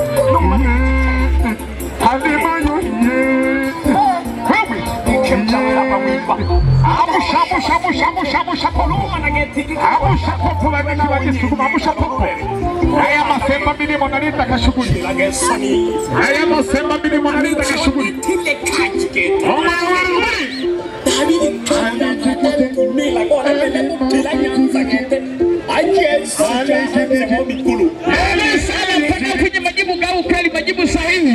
Haya masemba milimo nalita kashughuli. Haya masemba milimo nalita kashughuli. Oma wuri. kwenye majibu gau kali, majibu sahihi.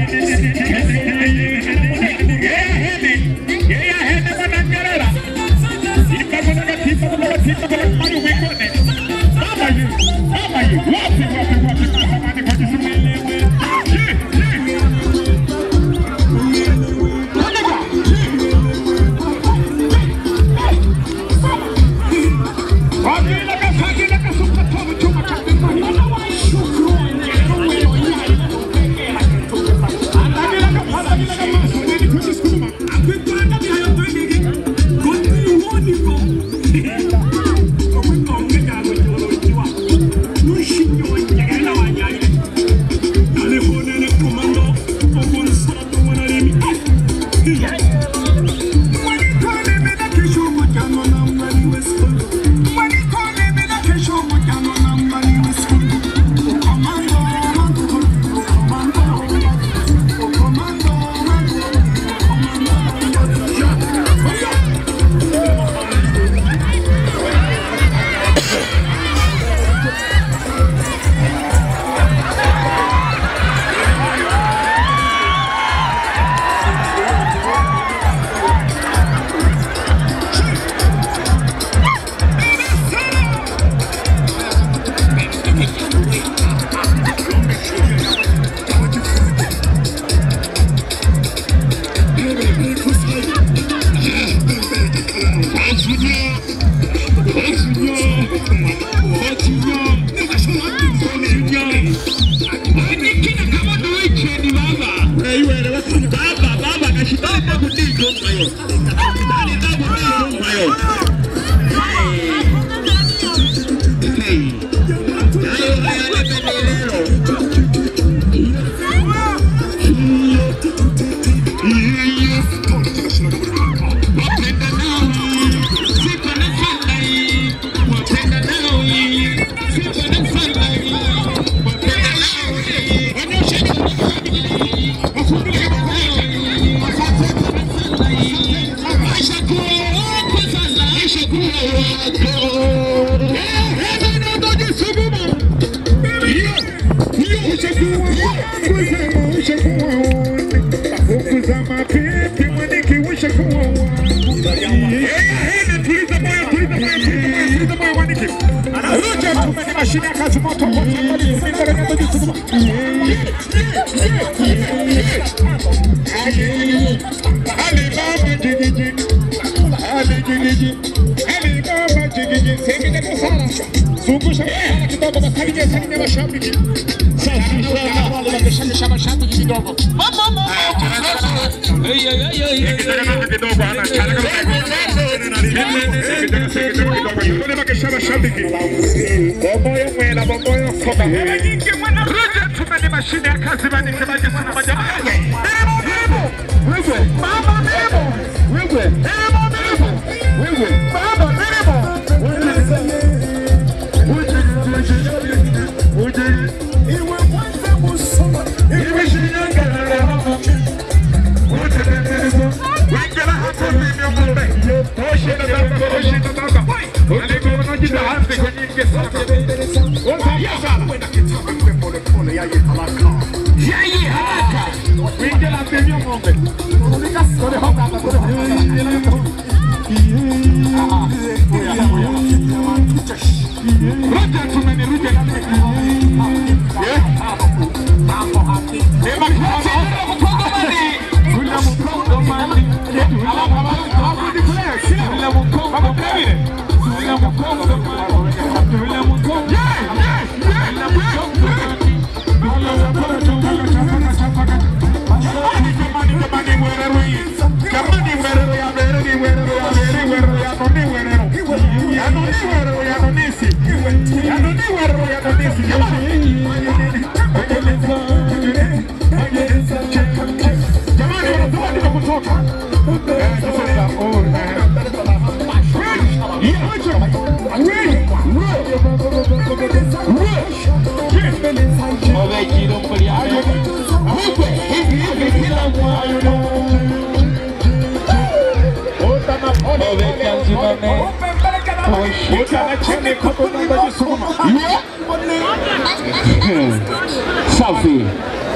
Safi.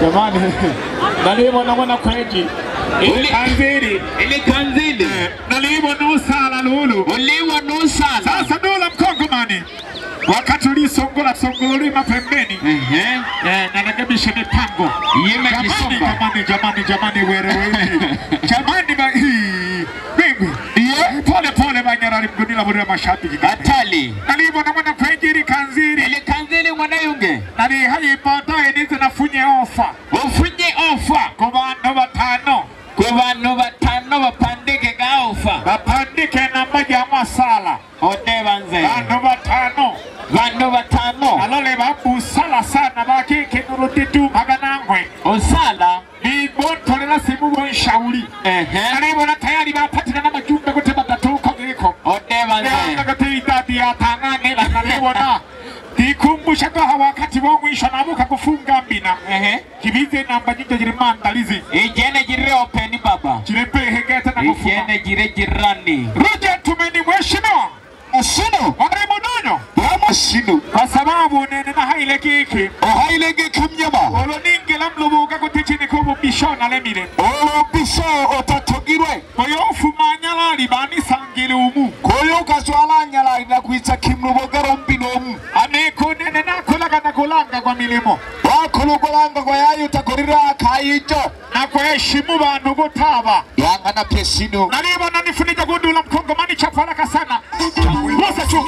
jamani nalibona mwana kweji ili kanziri ili kanzili nalibona usala lulu uliwa nusala sasa dola mkongomani wakati ulisongola songolima pembeni ehe eh, narekebisha mipango Yime jamani, kisonga. jamani jamani jamani werewe jamani ba hii mimi pole pole banyarari mgunila burira mashabiki atali nalibona mwana kwenjiri kanziri ili kanzili mwanayunge nali hayi baadaye nize nafunye ofa ufunye ofa ku bantu batano ku bantu batano bapandike ga ofa bapandike namba ya masala odeba nze bantu batano bantu batano alole babusala sana bakikenurutitu maganangwe osala nibontolera simu bonshauri ehe alibona tayari bapatira n'amajumbe gute batatuuko giko odeba nze gati idadi ya tang'ang'ira nalibona ndikumbusha gaha wakati wa mwisho nabuka kufunga mbina ehe kibize namba nyingi jiri mandalizi ijene jire openi baba jirepehegete na kufunga ijene jire jirani Roja tumeni mheshimiwa Asino, Waremo Donyo Rama Sino, kwa sababu nene na haile giki Ohaile Gekimnyama, oloningela mlubuga gutichini kubu bishona lemire Olobiso Otatogirwe, oyo ofumanyalali banisangile umu Koyo Kaswala Nyala inakuita Kimlubogero Mbinomu, anekunene nakolaga na kulanga kwa milimo Wakulugolanga kwa yayo takorira akayijo, na kuheshimu bantu gutaba Yanga na Pesino, nalibona nifunika gundula mkongomani chapalaka sana Musa chuma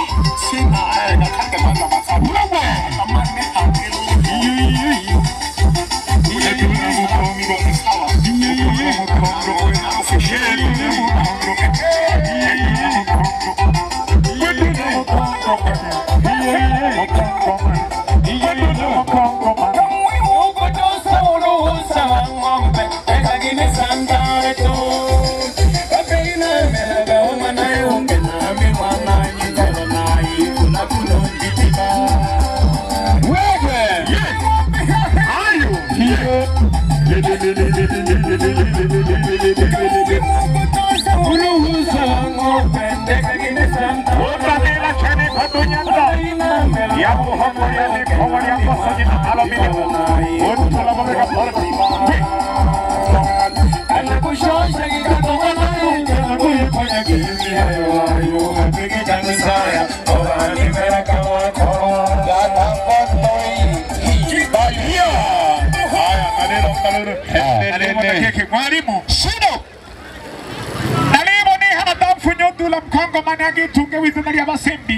Utanela chene kadunyanda ya muhomo ya ni kawali ya kosa jina alumini Untula mabega parti Mwalimu Sino, nalimo ni hana tamfunyo dula mkongo managi tunge wizina lya basembi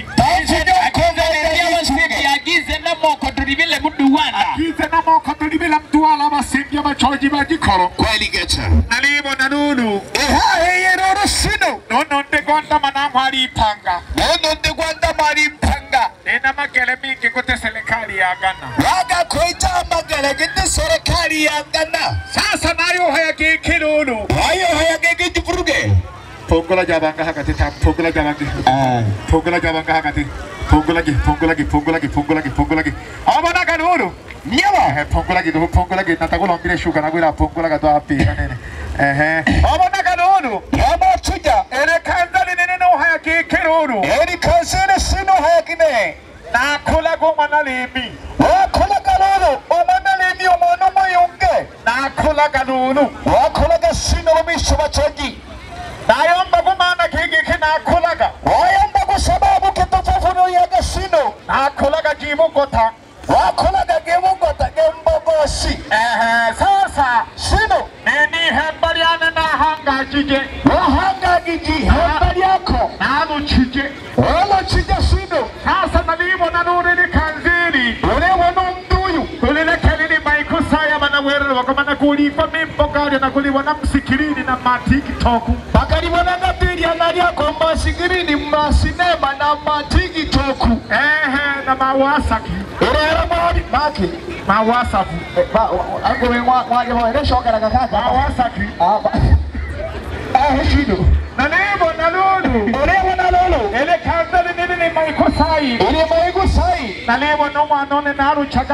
agize namoko tulibile muduwana Kize na moko tulibila mtuwala basembi abachoji bagikoro Kweli Gecha, nalimo na nunu Eha Heye Roro Sino, nono ndegonda manangu alipanga Nono Ndegwanda Mari Mpanga, nina magele mingi kute serikali ya Ghana Waga Koita Magalagete Serikali ya Ngana, sasa nayo hayagikilulu Wayo Hayagege Jiburuge, pongola jabanga hakati ta pongola jabanga pongola jabanga hakati pongola gi pongola gi pongola gi pongola gi pongola gi abana kanulu Nyama, eh pongola gi do pongola gi natakulo mbile shuka na gwira pongola ga to api nene eh abana kanulu Yama Tuja, ere kanzali nene no hayagikilulu Eri Kansere Sino Hayagine, nakula goma na limi Wakola Galolo, Omana Lemi Omono Moyonge, nakula kanulu Wakolaga Sino Lomisho Bachogi, nayomba gumana kigiki nakulaga Wayamba kwa sababu kitofafuno yaga Sino, nakulaga jibugota Wakolaga Gemugota Gembogosi, eh sasa Sino, nini hembaliane na hangajije Wahanga Giji, Hembali yako, naluchije Wala Chija Sino, sasa nalibona nurili kanziri Ulewa Nomduyu, ulilekelili maikusaya manawere wakamana kulipa mimbogali na kulibona msikirini na matikitoku Bakalibona Gapiri analia kwa masigirini masinema na matikitoku, ehe na mawasaki Urera Mwadi, Maki, mawasafu Agwe Mwadi Mwadi, Shokara Kaka, mawasaki Ah, Eh, Sino, nalibona lulu Ulewa Nalolo, ele kanziri nilili maikusayi Ule Maigu Sai, nalibona umwana one naruchaga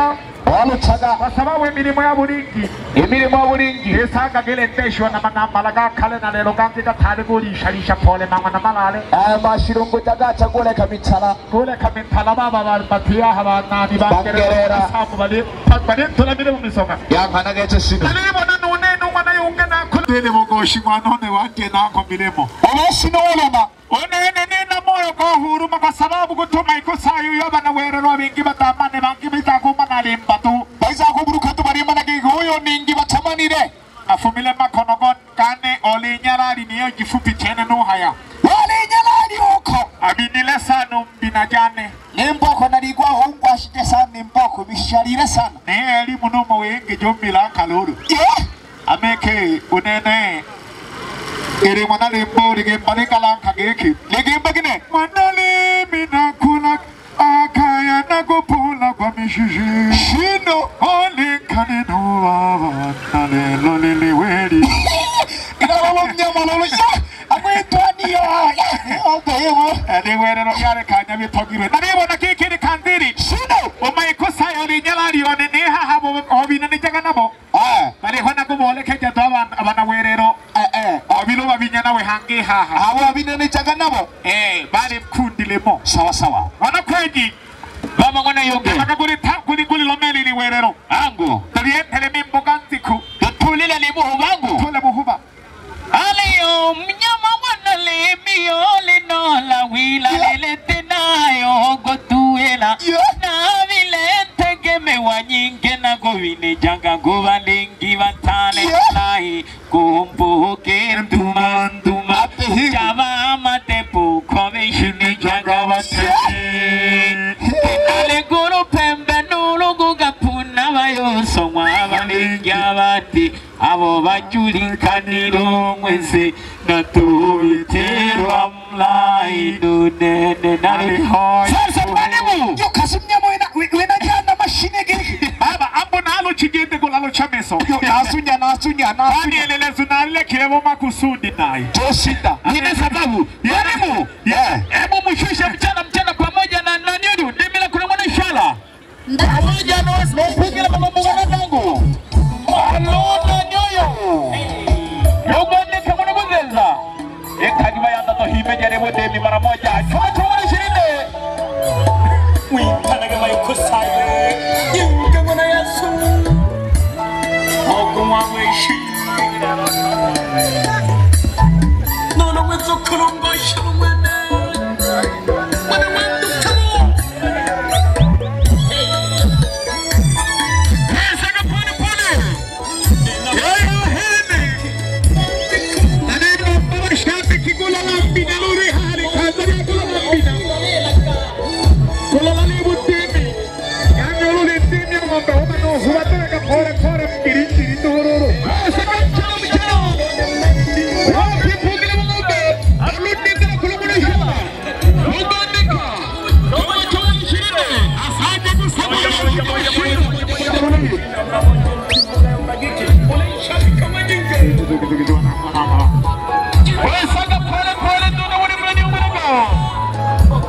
walucaga kwa sababu emirimo ya bulingi imirimo ya bulingi esanga gelendeshwa na manambala ga kale na lero ganzi gatari gulisharisha pole mangwa na malale aya mashirungu jagaca guleka mitala kuleka mitala baba batiyaha banani Bangerera. samu bali bali tulamire mu misoka yankana gece sino nalibona nune numwana yunge nakulele bogoshi mwanone wanje nako milemo obashino oloma onene nina moyo gohuruma kwa sababu gutuma ikosayo yobana wererwa bingi batamane bangi bitakuma nalimba tu baizakuburuka tubarimana gihuyo ningi batamanire afumile makono gon kane oli nyarari niyo jifupi chene nuhaya walinyalali uko abinile sanu mbina jane nimboko naligwa hungwashite sana nimboko bisharire sana ni elimu numo wenge jombila kaluru yeah. ameke unene iri mwana limbo ligimba likalanka giki ligimba gine mwanalimi nakula akaya nakupula kwa mishishi shino olikane nubaba nalelo liliweli ikalolo mnyamololo ya akwitwaniyo obeyewo liwerero lyalekanya bitogirwe nalibona kikiri kandiri shino omaikosayo linyalalione nihahabo obinanijaga nabo eh baliho nakubolekeja tu abana abana werero eh eh obilo babinya nawe hangi haha abo abinanijaga nabo eh bali mkundilemo sawa sawa wana kweji baba ngona yonge baka kuli ta kuli kuli lomeli li werero angu talientele mimboga nziku tutulile libuhu bangu tule buhuba aliyo mnyama mwana limio linola wila lilete nayo gotuela Yeah. na vile tegemewa nyinge na govine janga govalingi vatale Yeah. lai kumbuke ntuma ntuma Apehi. java matepu komishini janga vatale ale guru pembe nulu gugapuna bayosomwa abalingi abati abo bajulikaniro mwese natubiterwa mlayi nunene nalihoya sasa mwalimu yo kasi mnyama wena wena jana mashine giki baba ambo nalo chigende golalo chameso yo nasunya nasunya Ani nasunya elelezo nalile kilemo makusudi naye toshinda nina sababu mwalimu yeah hebu mshushe mchana mchana pamoja na naniudu ndimila kuna mwana shala pamoja na wasipokila mamambugana zangu alona nyoyo yogondeka mwana kuzenza ekanyuma yanda to hime jarebo demi mara moja chuma chuma shirinde Wikanaga maikosaye Yunga mwana yasu Ogumwa mwishi Nono mwezo kulungo shuru mwene Mwana mwandu kamo Sasa pole pole Yeye hene Nani baba shabiki kula lambina luri hali kaza kula lambina Kula lalibu timi Yanyo luli timi ya ngombe Huma no huwa tega pole pole Mbiri mbiri ndororo Sasa mchano mchano Wapi pugile ngombe Aludika na kula mwana shamba Ugandika Choma choma mshirinde Asante kusama Wesaga pole pole tuna wani mlani umurego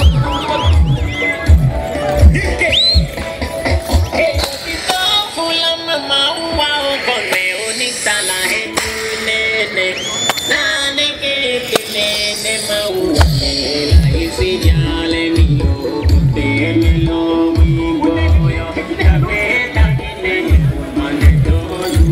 Fula mama uwa ukone unitala henene Nane kete nene maua Ela isi jale niyo Tene lo wingo yo Kabeta kine Mane tozu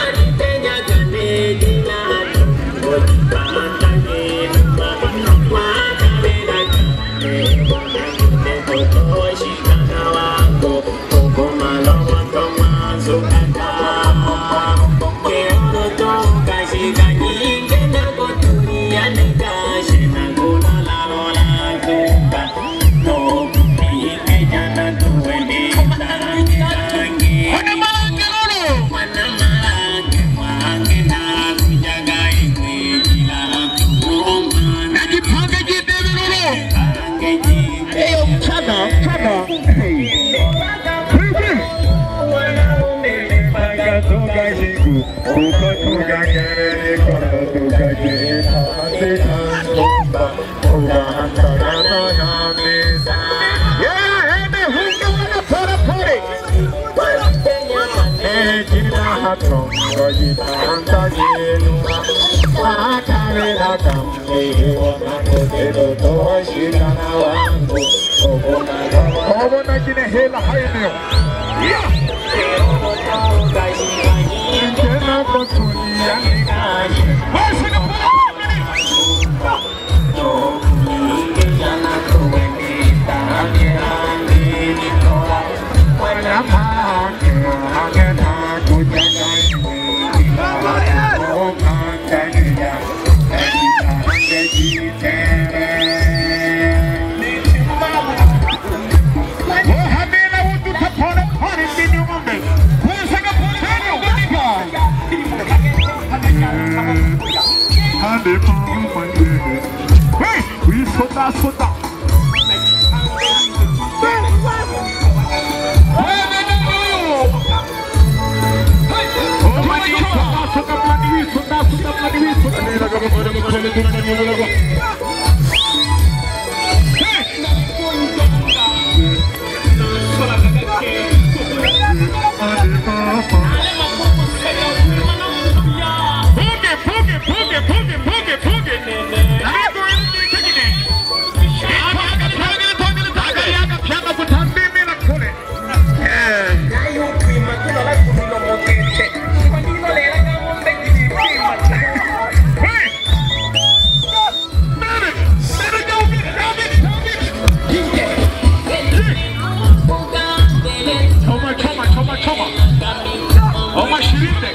Thank you. Obona kine hela hayo. Tena kutulia nikaje. Basi na Soda, soda. Choma, choma, choma, choma. Oma shirinde.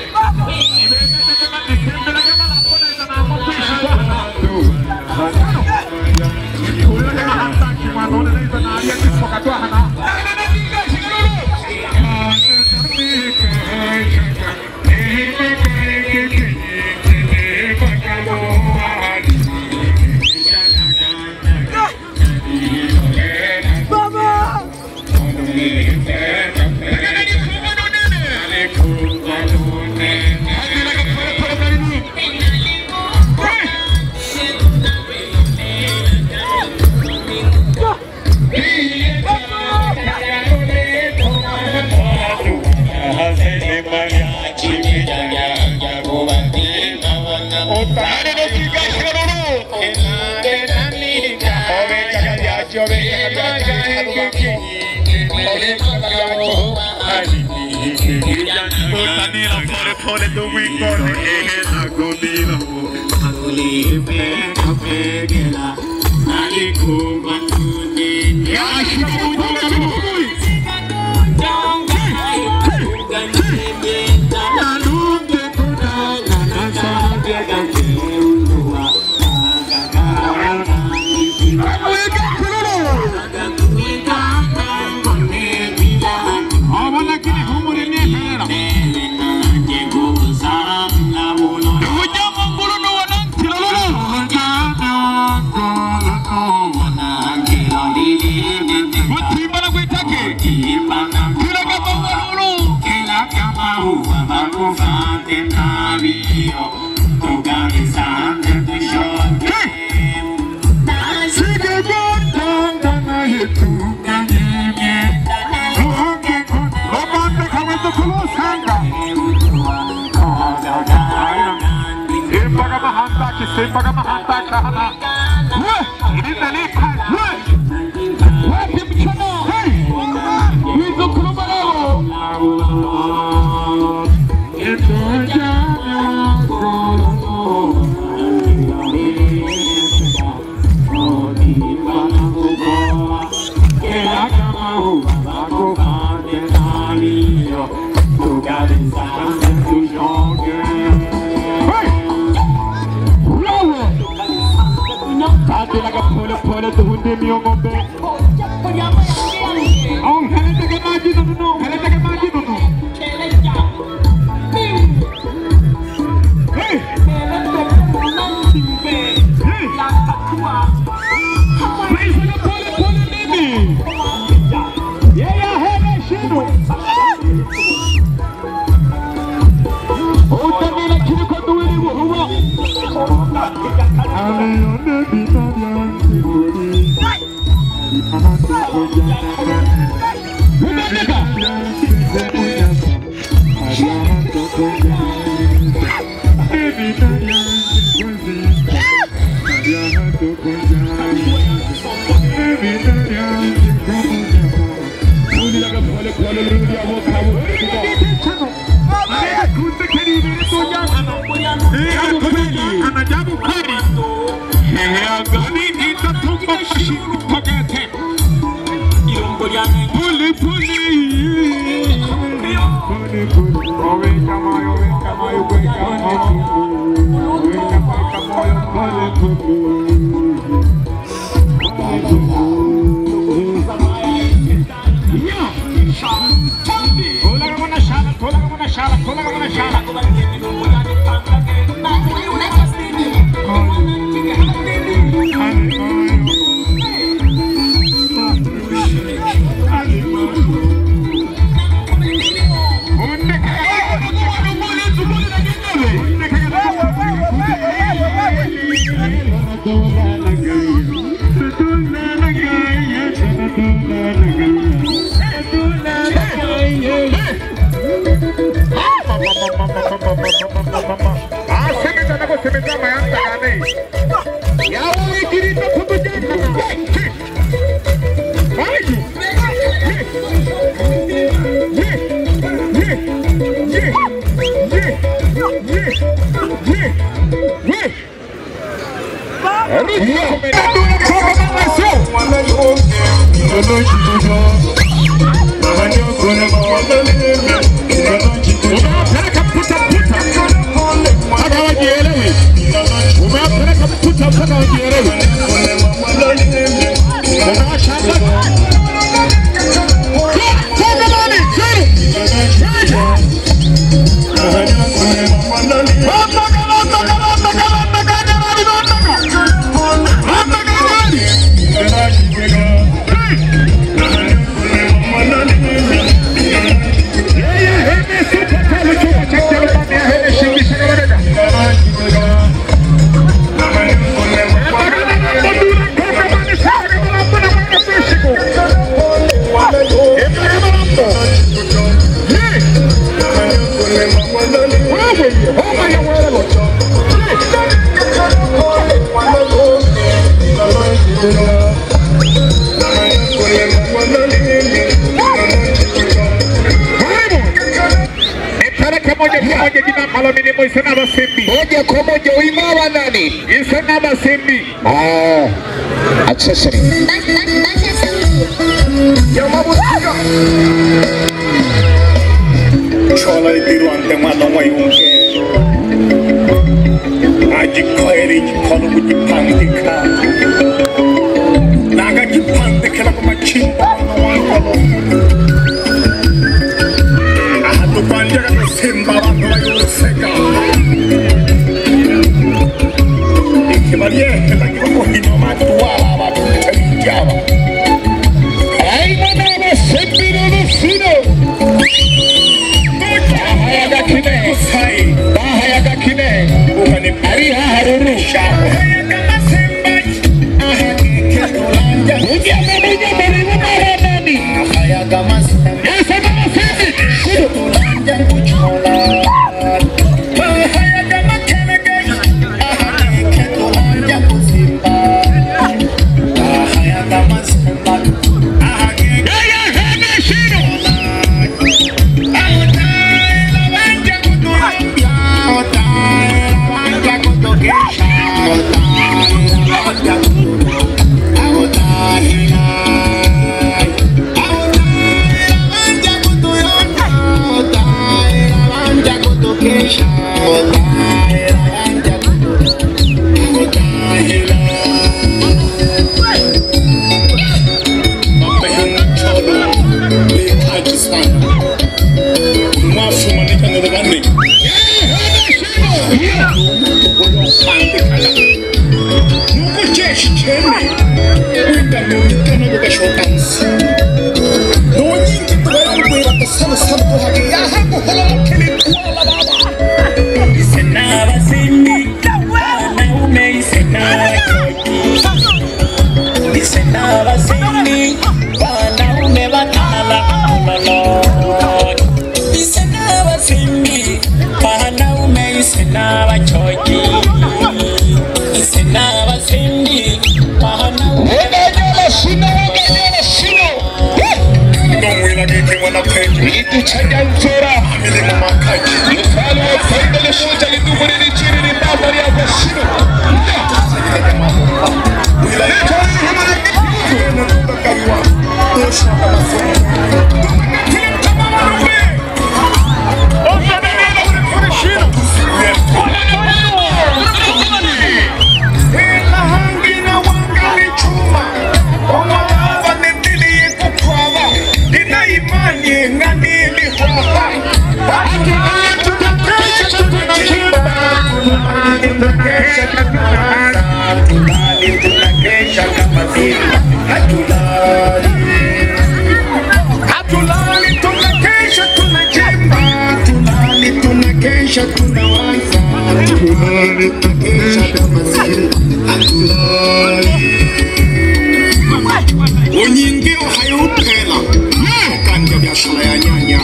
ndio ng'ombe. Au kalete maji nunu, kalete maji nunu. Hey! Hey! Praise the pole pole nini? Yeye hana shida. Utamila kiriko duwili buhuwa. Aleone binadamu siburi. Anajabu kweli. Agani itatumba mashiru pagete. Puli puli. Puli puli. Owe kama owe kama owe kama. Owe kama kama puli puli. Tola kama na shala, tola kama na shala, tola kama na shala. Unawapeleka mputa mputa mpaka wajielewe. Umewapeleka mputa mpaka wajielewe. Unawashangaza. Toka ndani, chini. Ondoka, ondoka, ondoka, ondoka, jamani, ondoka. Ondoka, jamani. Yeye hene supa pale chuma cha Jerumani, hene shimbisha kabarega. Nipeleke moja kwa moja jina ambalo mimi Moise na Basimbi. moja kwa moja uimawa nani? Ise na Basimbi. Ah, accessory. Chola ibirwante mwana wa yunge agikwere igikono kugipandika nagagipandikira ku macimba mwana wangolo aha turwanira gusimba abantu bayusega ikibaryehelagira umuhino matuwaba abantu bitabiryaba Aina na Basimbi na Basino. Bahayaga kine. Bahayaga kine. Ari haharuru. Ujya mu munya muri mu iducanya nzora mukali wa faida lishuta lidumulili chini ni baba ya gashino Hatulali tunakesha tunachimba, tulali tunakesha tunawaza, tulali tunakesha kama zile, hatulali unyingiro hayuphela kanja biashara ya nyanya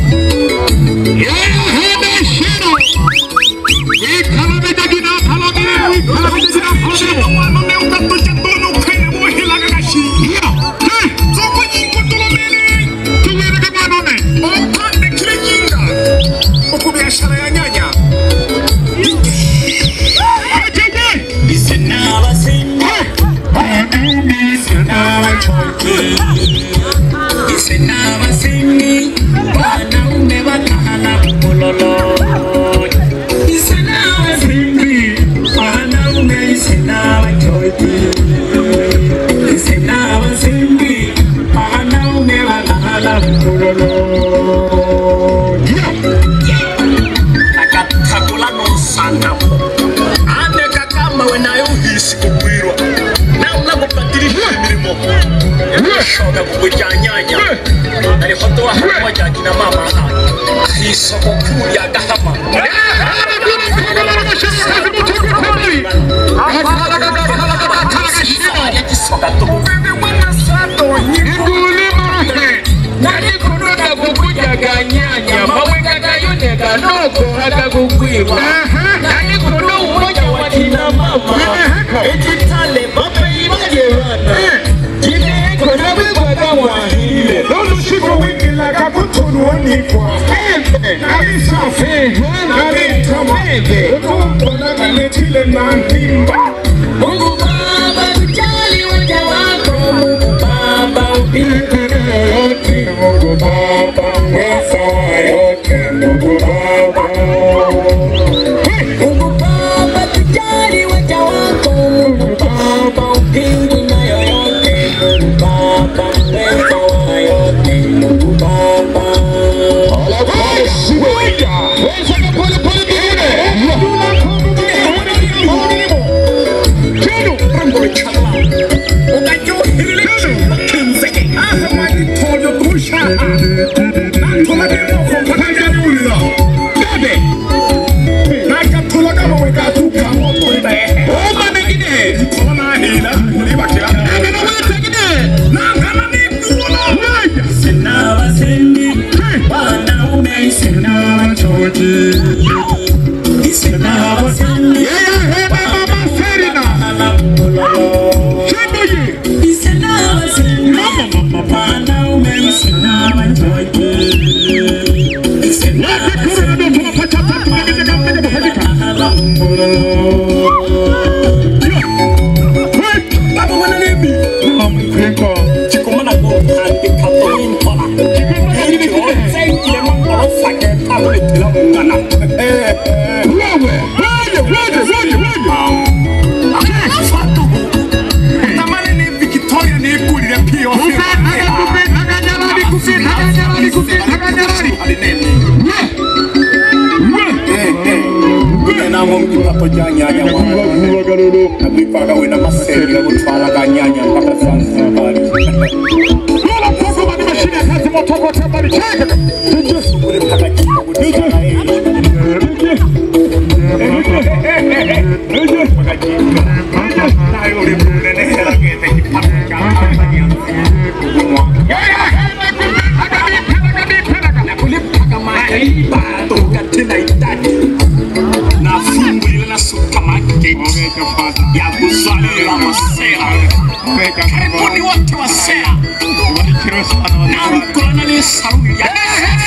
biashara ya nyanya wanaume wakahala kulolo isinawa simbi wanaume isinawa choki isinawa simbi wanaume wakahala kulolo akatakula nosanga aneka kama wenayohisi kugwirwa namna kubadilisha imirimo yashoga kugwijanyanya alifotoa hatua ja kina mama ahisoko kuu ya gahama nalikunoda kukujaganyanya mawekagayoneka noko akakugwirwa nalikuno umoja wa kina mama ekitale mapeibalevana kineko nabekwaga wahile Olushiko wikilaka kutunuonikwa Alisafi Alitama Utumbonagaletile na ndimba Mungu Baba tujali waja wako Mungu Baba upigane yote Mungu Baba mweza yote Mungu Baba Mungu Baba tujali waja wako Mungu Baba upingi na yoyote Mungu Baba mweza wa yote Mungu Baba Sinawa sendi wanaume sinawa choji Sinawa sendi Sinawa sendi wanaume sinawa choji Sinawa Baba mwana nebi Chikomana go handi kapo intola Hiri bi o zaitile mangoro fake tabule tila mungana Wewe, wewe, wewe, wewe, wewe Fatu Tamane ni Victoria ni ikulile pio Namo mkipato ja nyanya Nabipaga wena maseri ya kutwala nyanya mpaka Zanzibar Lola mtoto mani mashine ya kazi motoko tembali cheka Ule mpaka kidogo Nayo ule mnene hela ngete kipaka Nakulipaga mahaiba Toka tena idadi Na fungu ile na supermarket Ya kuzalila masera Karibuni wote wa sera Na mkolona ni saruni ya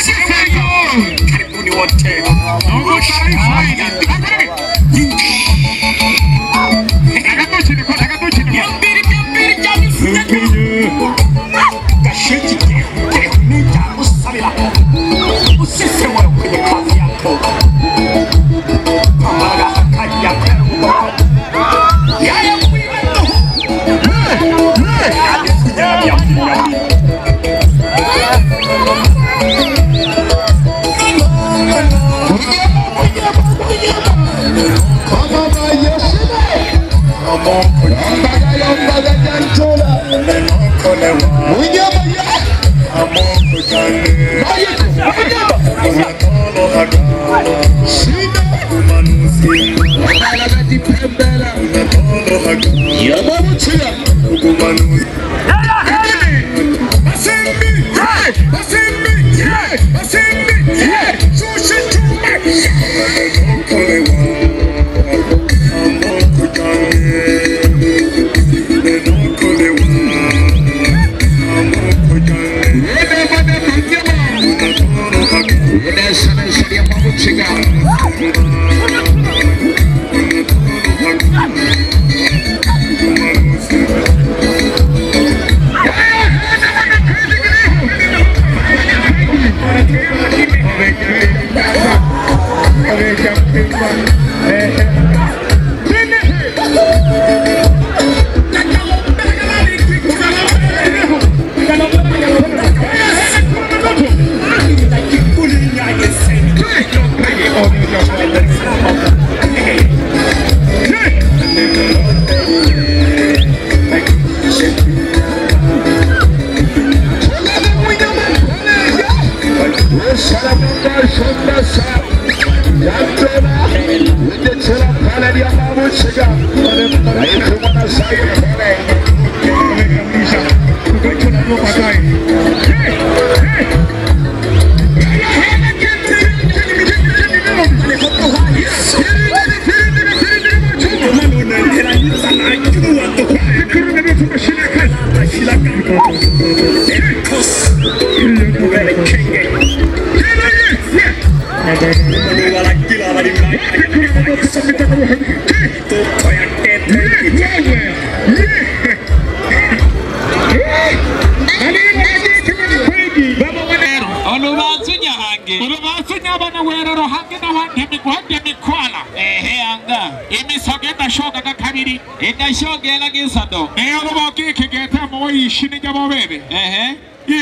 olubanzu nyahange olubanzu nyabana werero hange nawandemi gwandemi kwala ehe anga imisogo edashoga gakabiri edashogela gisado eyo lubogiki getamo wayishini jabobebe ehe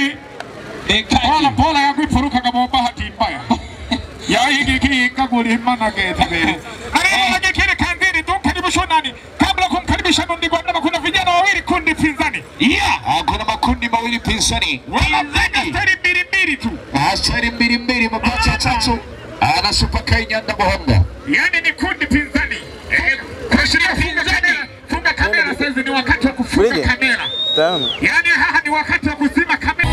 pola pola yakwipurukaga mubahati mbaya yahigikiyikaguli mana getebe alilagikile kandini tumkaribisha nani kabla kumkaribisha nundi gwandama kuna vijana wawili kundi pinzani yeah. kuna makundi mawili pinzani wanavega stari mbili mbili tu asari mbili mbili mapacha tatu ana Super K Nyanda Muhonga yani ni kundi pinzani Eh, kuashiria funga kamera funga kamera sasa ni wakati wa kufunga kamera yani haha ni wakati wa kuzima kamera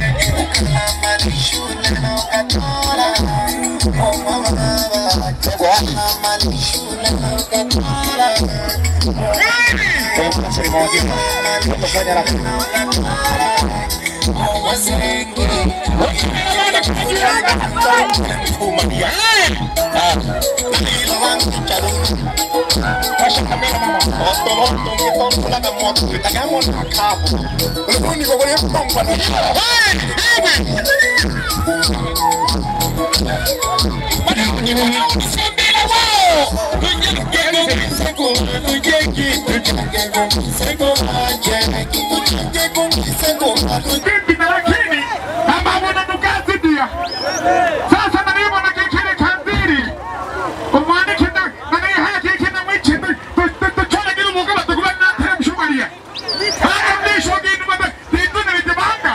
Bibi na lakini ambao na nukazi dia sasa na mimi na kikile kandiri umwanike na na ni haya kike na mwichi to chole gilu muka ba tukuba na tere mshumaria haya mlisho gini maba tindu na vitibanga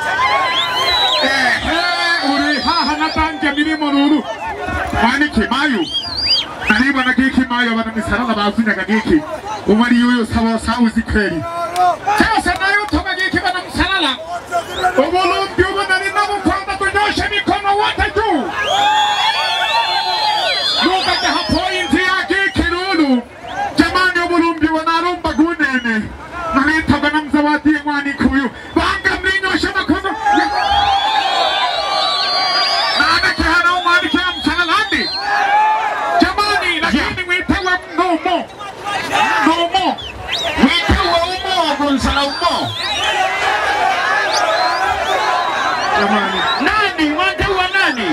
eh eh uri haha na tanje milimo nuru mwanike mayu Naribu na giki mayo bana misarala bazunya ga giki umari yoyo sawa sauzi kweli sasa nayo toka giki bana msalala Ubulumbi ubona ninapokwenda tunyoshe mikono wote juu. Nukaja hapointi yake kirulu. Jamani ubulumbi wanarumba gunene. Nalitaga na mzawadi mwani kuyu. Banga mlinyoshe mikono. Nana kihana umani kia msalalandi. Jamani lakini mwitewe numo. Numo. Mwitewe umo gunsala umo. Jamani. Nani? Mwantewa nani?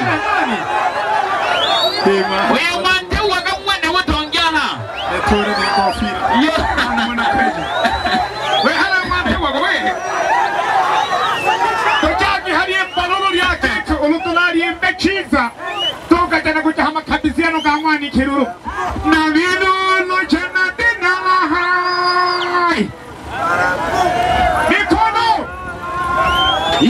Huyu mwantewa kamwene wotongyaha. Ekore ni kofira. Yo. Mwana kweli. We hala mwantewa kwa we. Tojaji hali mbalolo lyake olutulali mbechiza. Toka jana kuja hama kabisiano ka mwani kiruru. Na vinulu jana dinala hai. Mikono.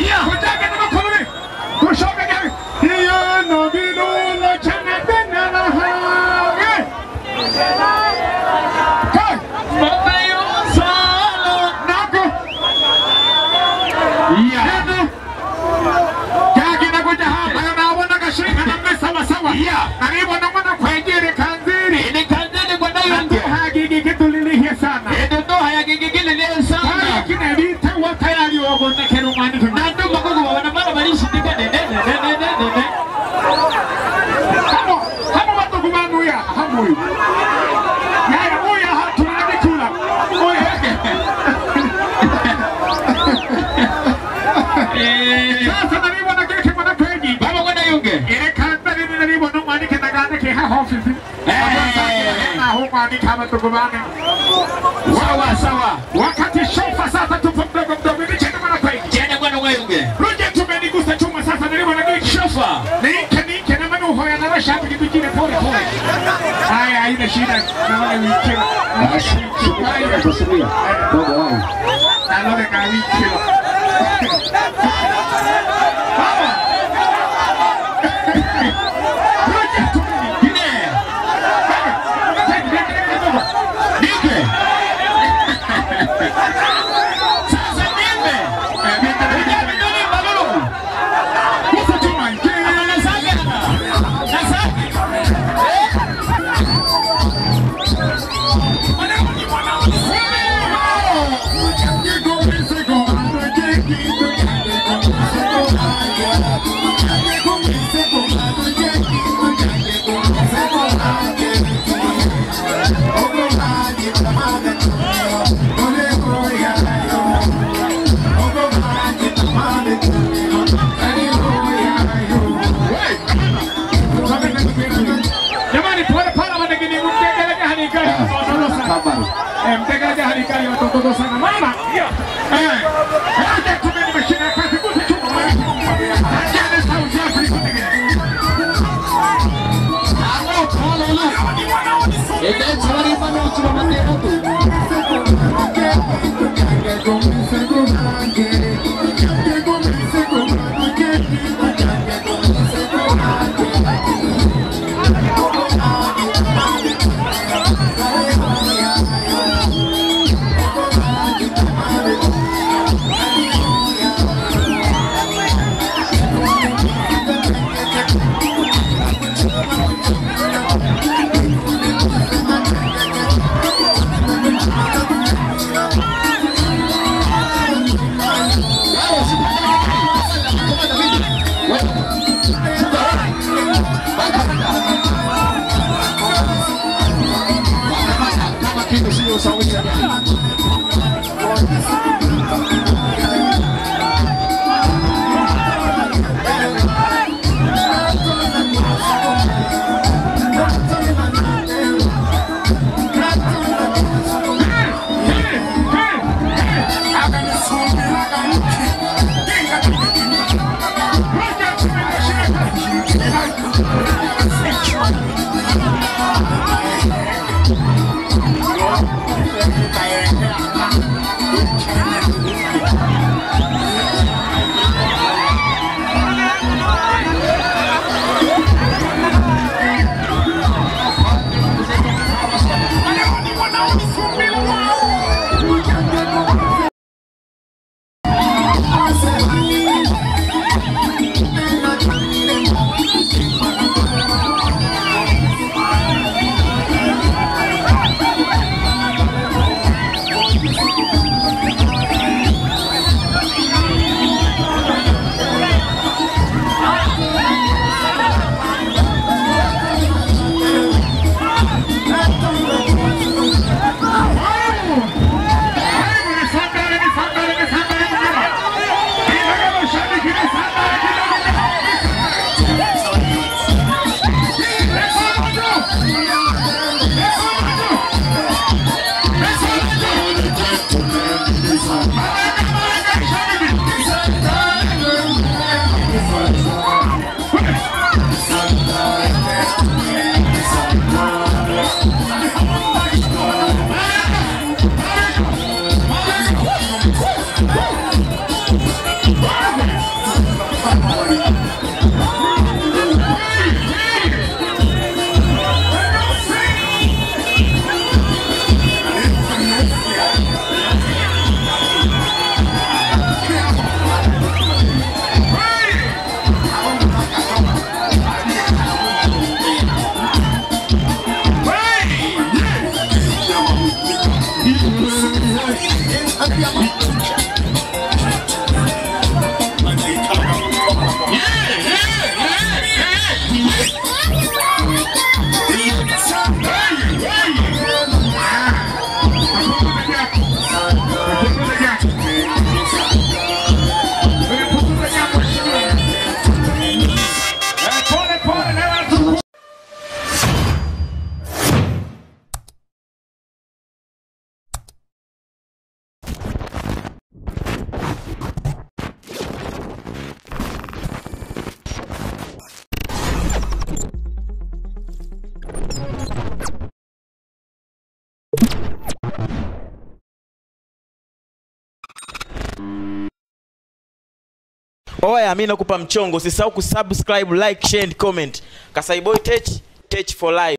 Kujage na makoloni. Kushoka gari. Hiyo no bilulo chana tena na hawe. Kai. Mabayo sala. Nako. Yeah. Jagi na kuja hapa na naona kashika na mesa sawa sawa. Yeah. Karibu na mwana kwengere kanziri. Ni kanziri kwa dayo ndio hagigi kitulilihia sana. Ndio ndo hayagigi kililihia sana. Haya kina vita wa tayari wabona kerumani. Na ndo magogo wana mara balishi nika de de de de de de de. Hamo hamo watu kumanu ya hamu. Yaya moya hatunadi kula. Oya. Sasa nalibona keke mwana kwegi. Baba kwenda yunge. Ile kanda nini nalibona mwanike na ganda ke ha ofisi. Na hu mwanike hama tukubane. Sawa sawa. Wakati shofa sasa tupo mdogo mdogo ni chene mwana kwegi. Chene mwana kwegi. Ruje tumenigusa chuma sasa nalibona keke shofa. Nike nike na manu hoya na rasha hapi kitu kile pole pole. Haya haina shida. Na wale wiki. Haya tusubiri. Dogo wangu. Na lobe ka wiki. Jamani, pole pole wanageni mtegeleke halikali watoto sana. Eh, mtegeleke halikali watoto sana. Mama. Eh. Hata tume nimeshika kazi kusi chuma mwana. Jana sauti yako iko tegele. Alo, pole lu. Ede chawari mano chuma matero tu. Woo! oya mi nakupa mchongo usisahau kusubscribe like share and comment kasaiboy tech tech for life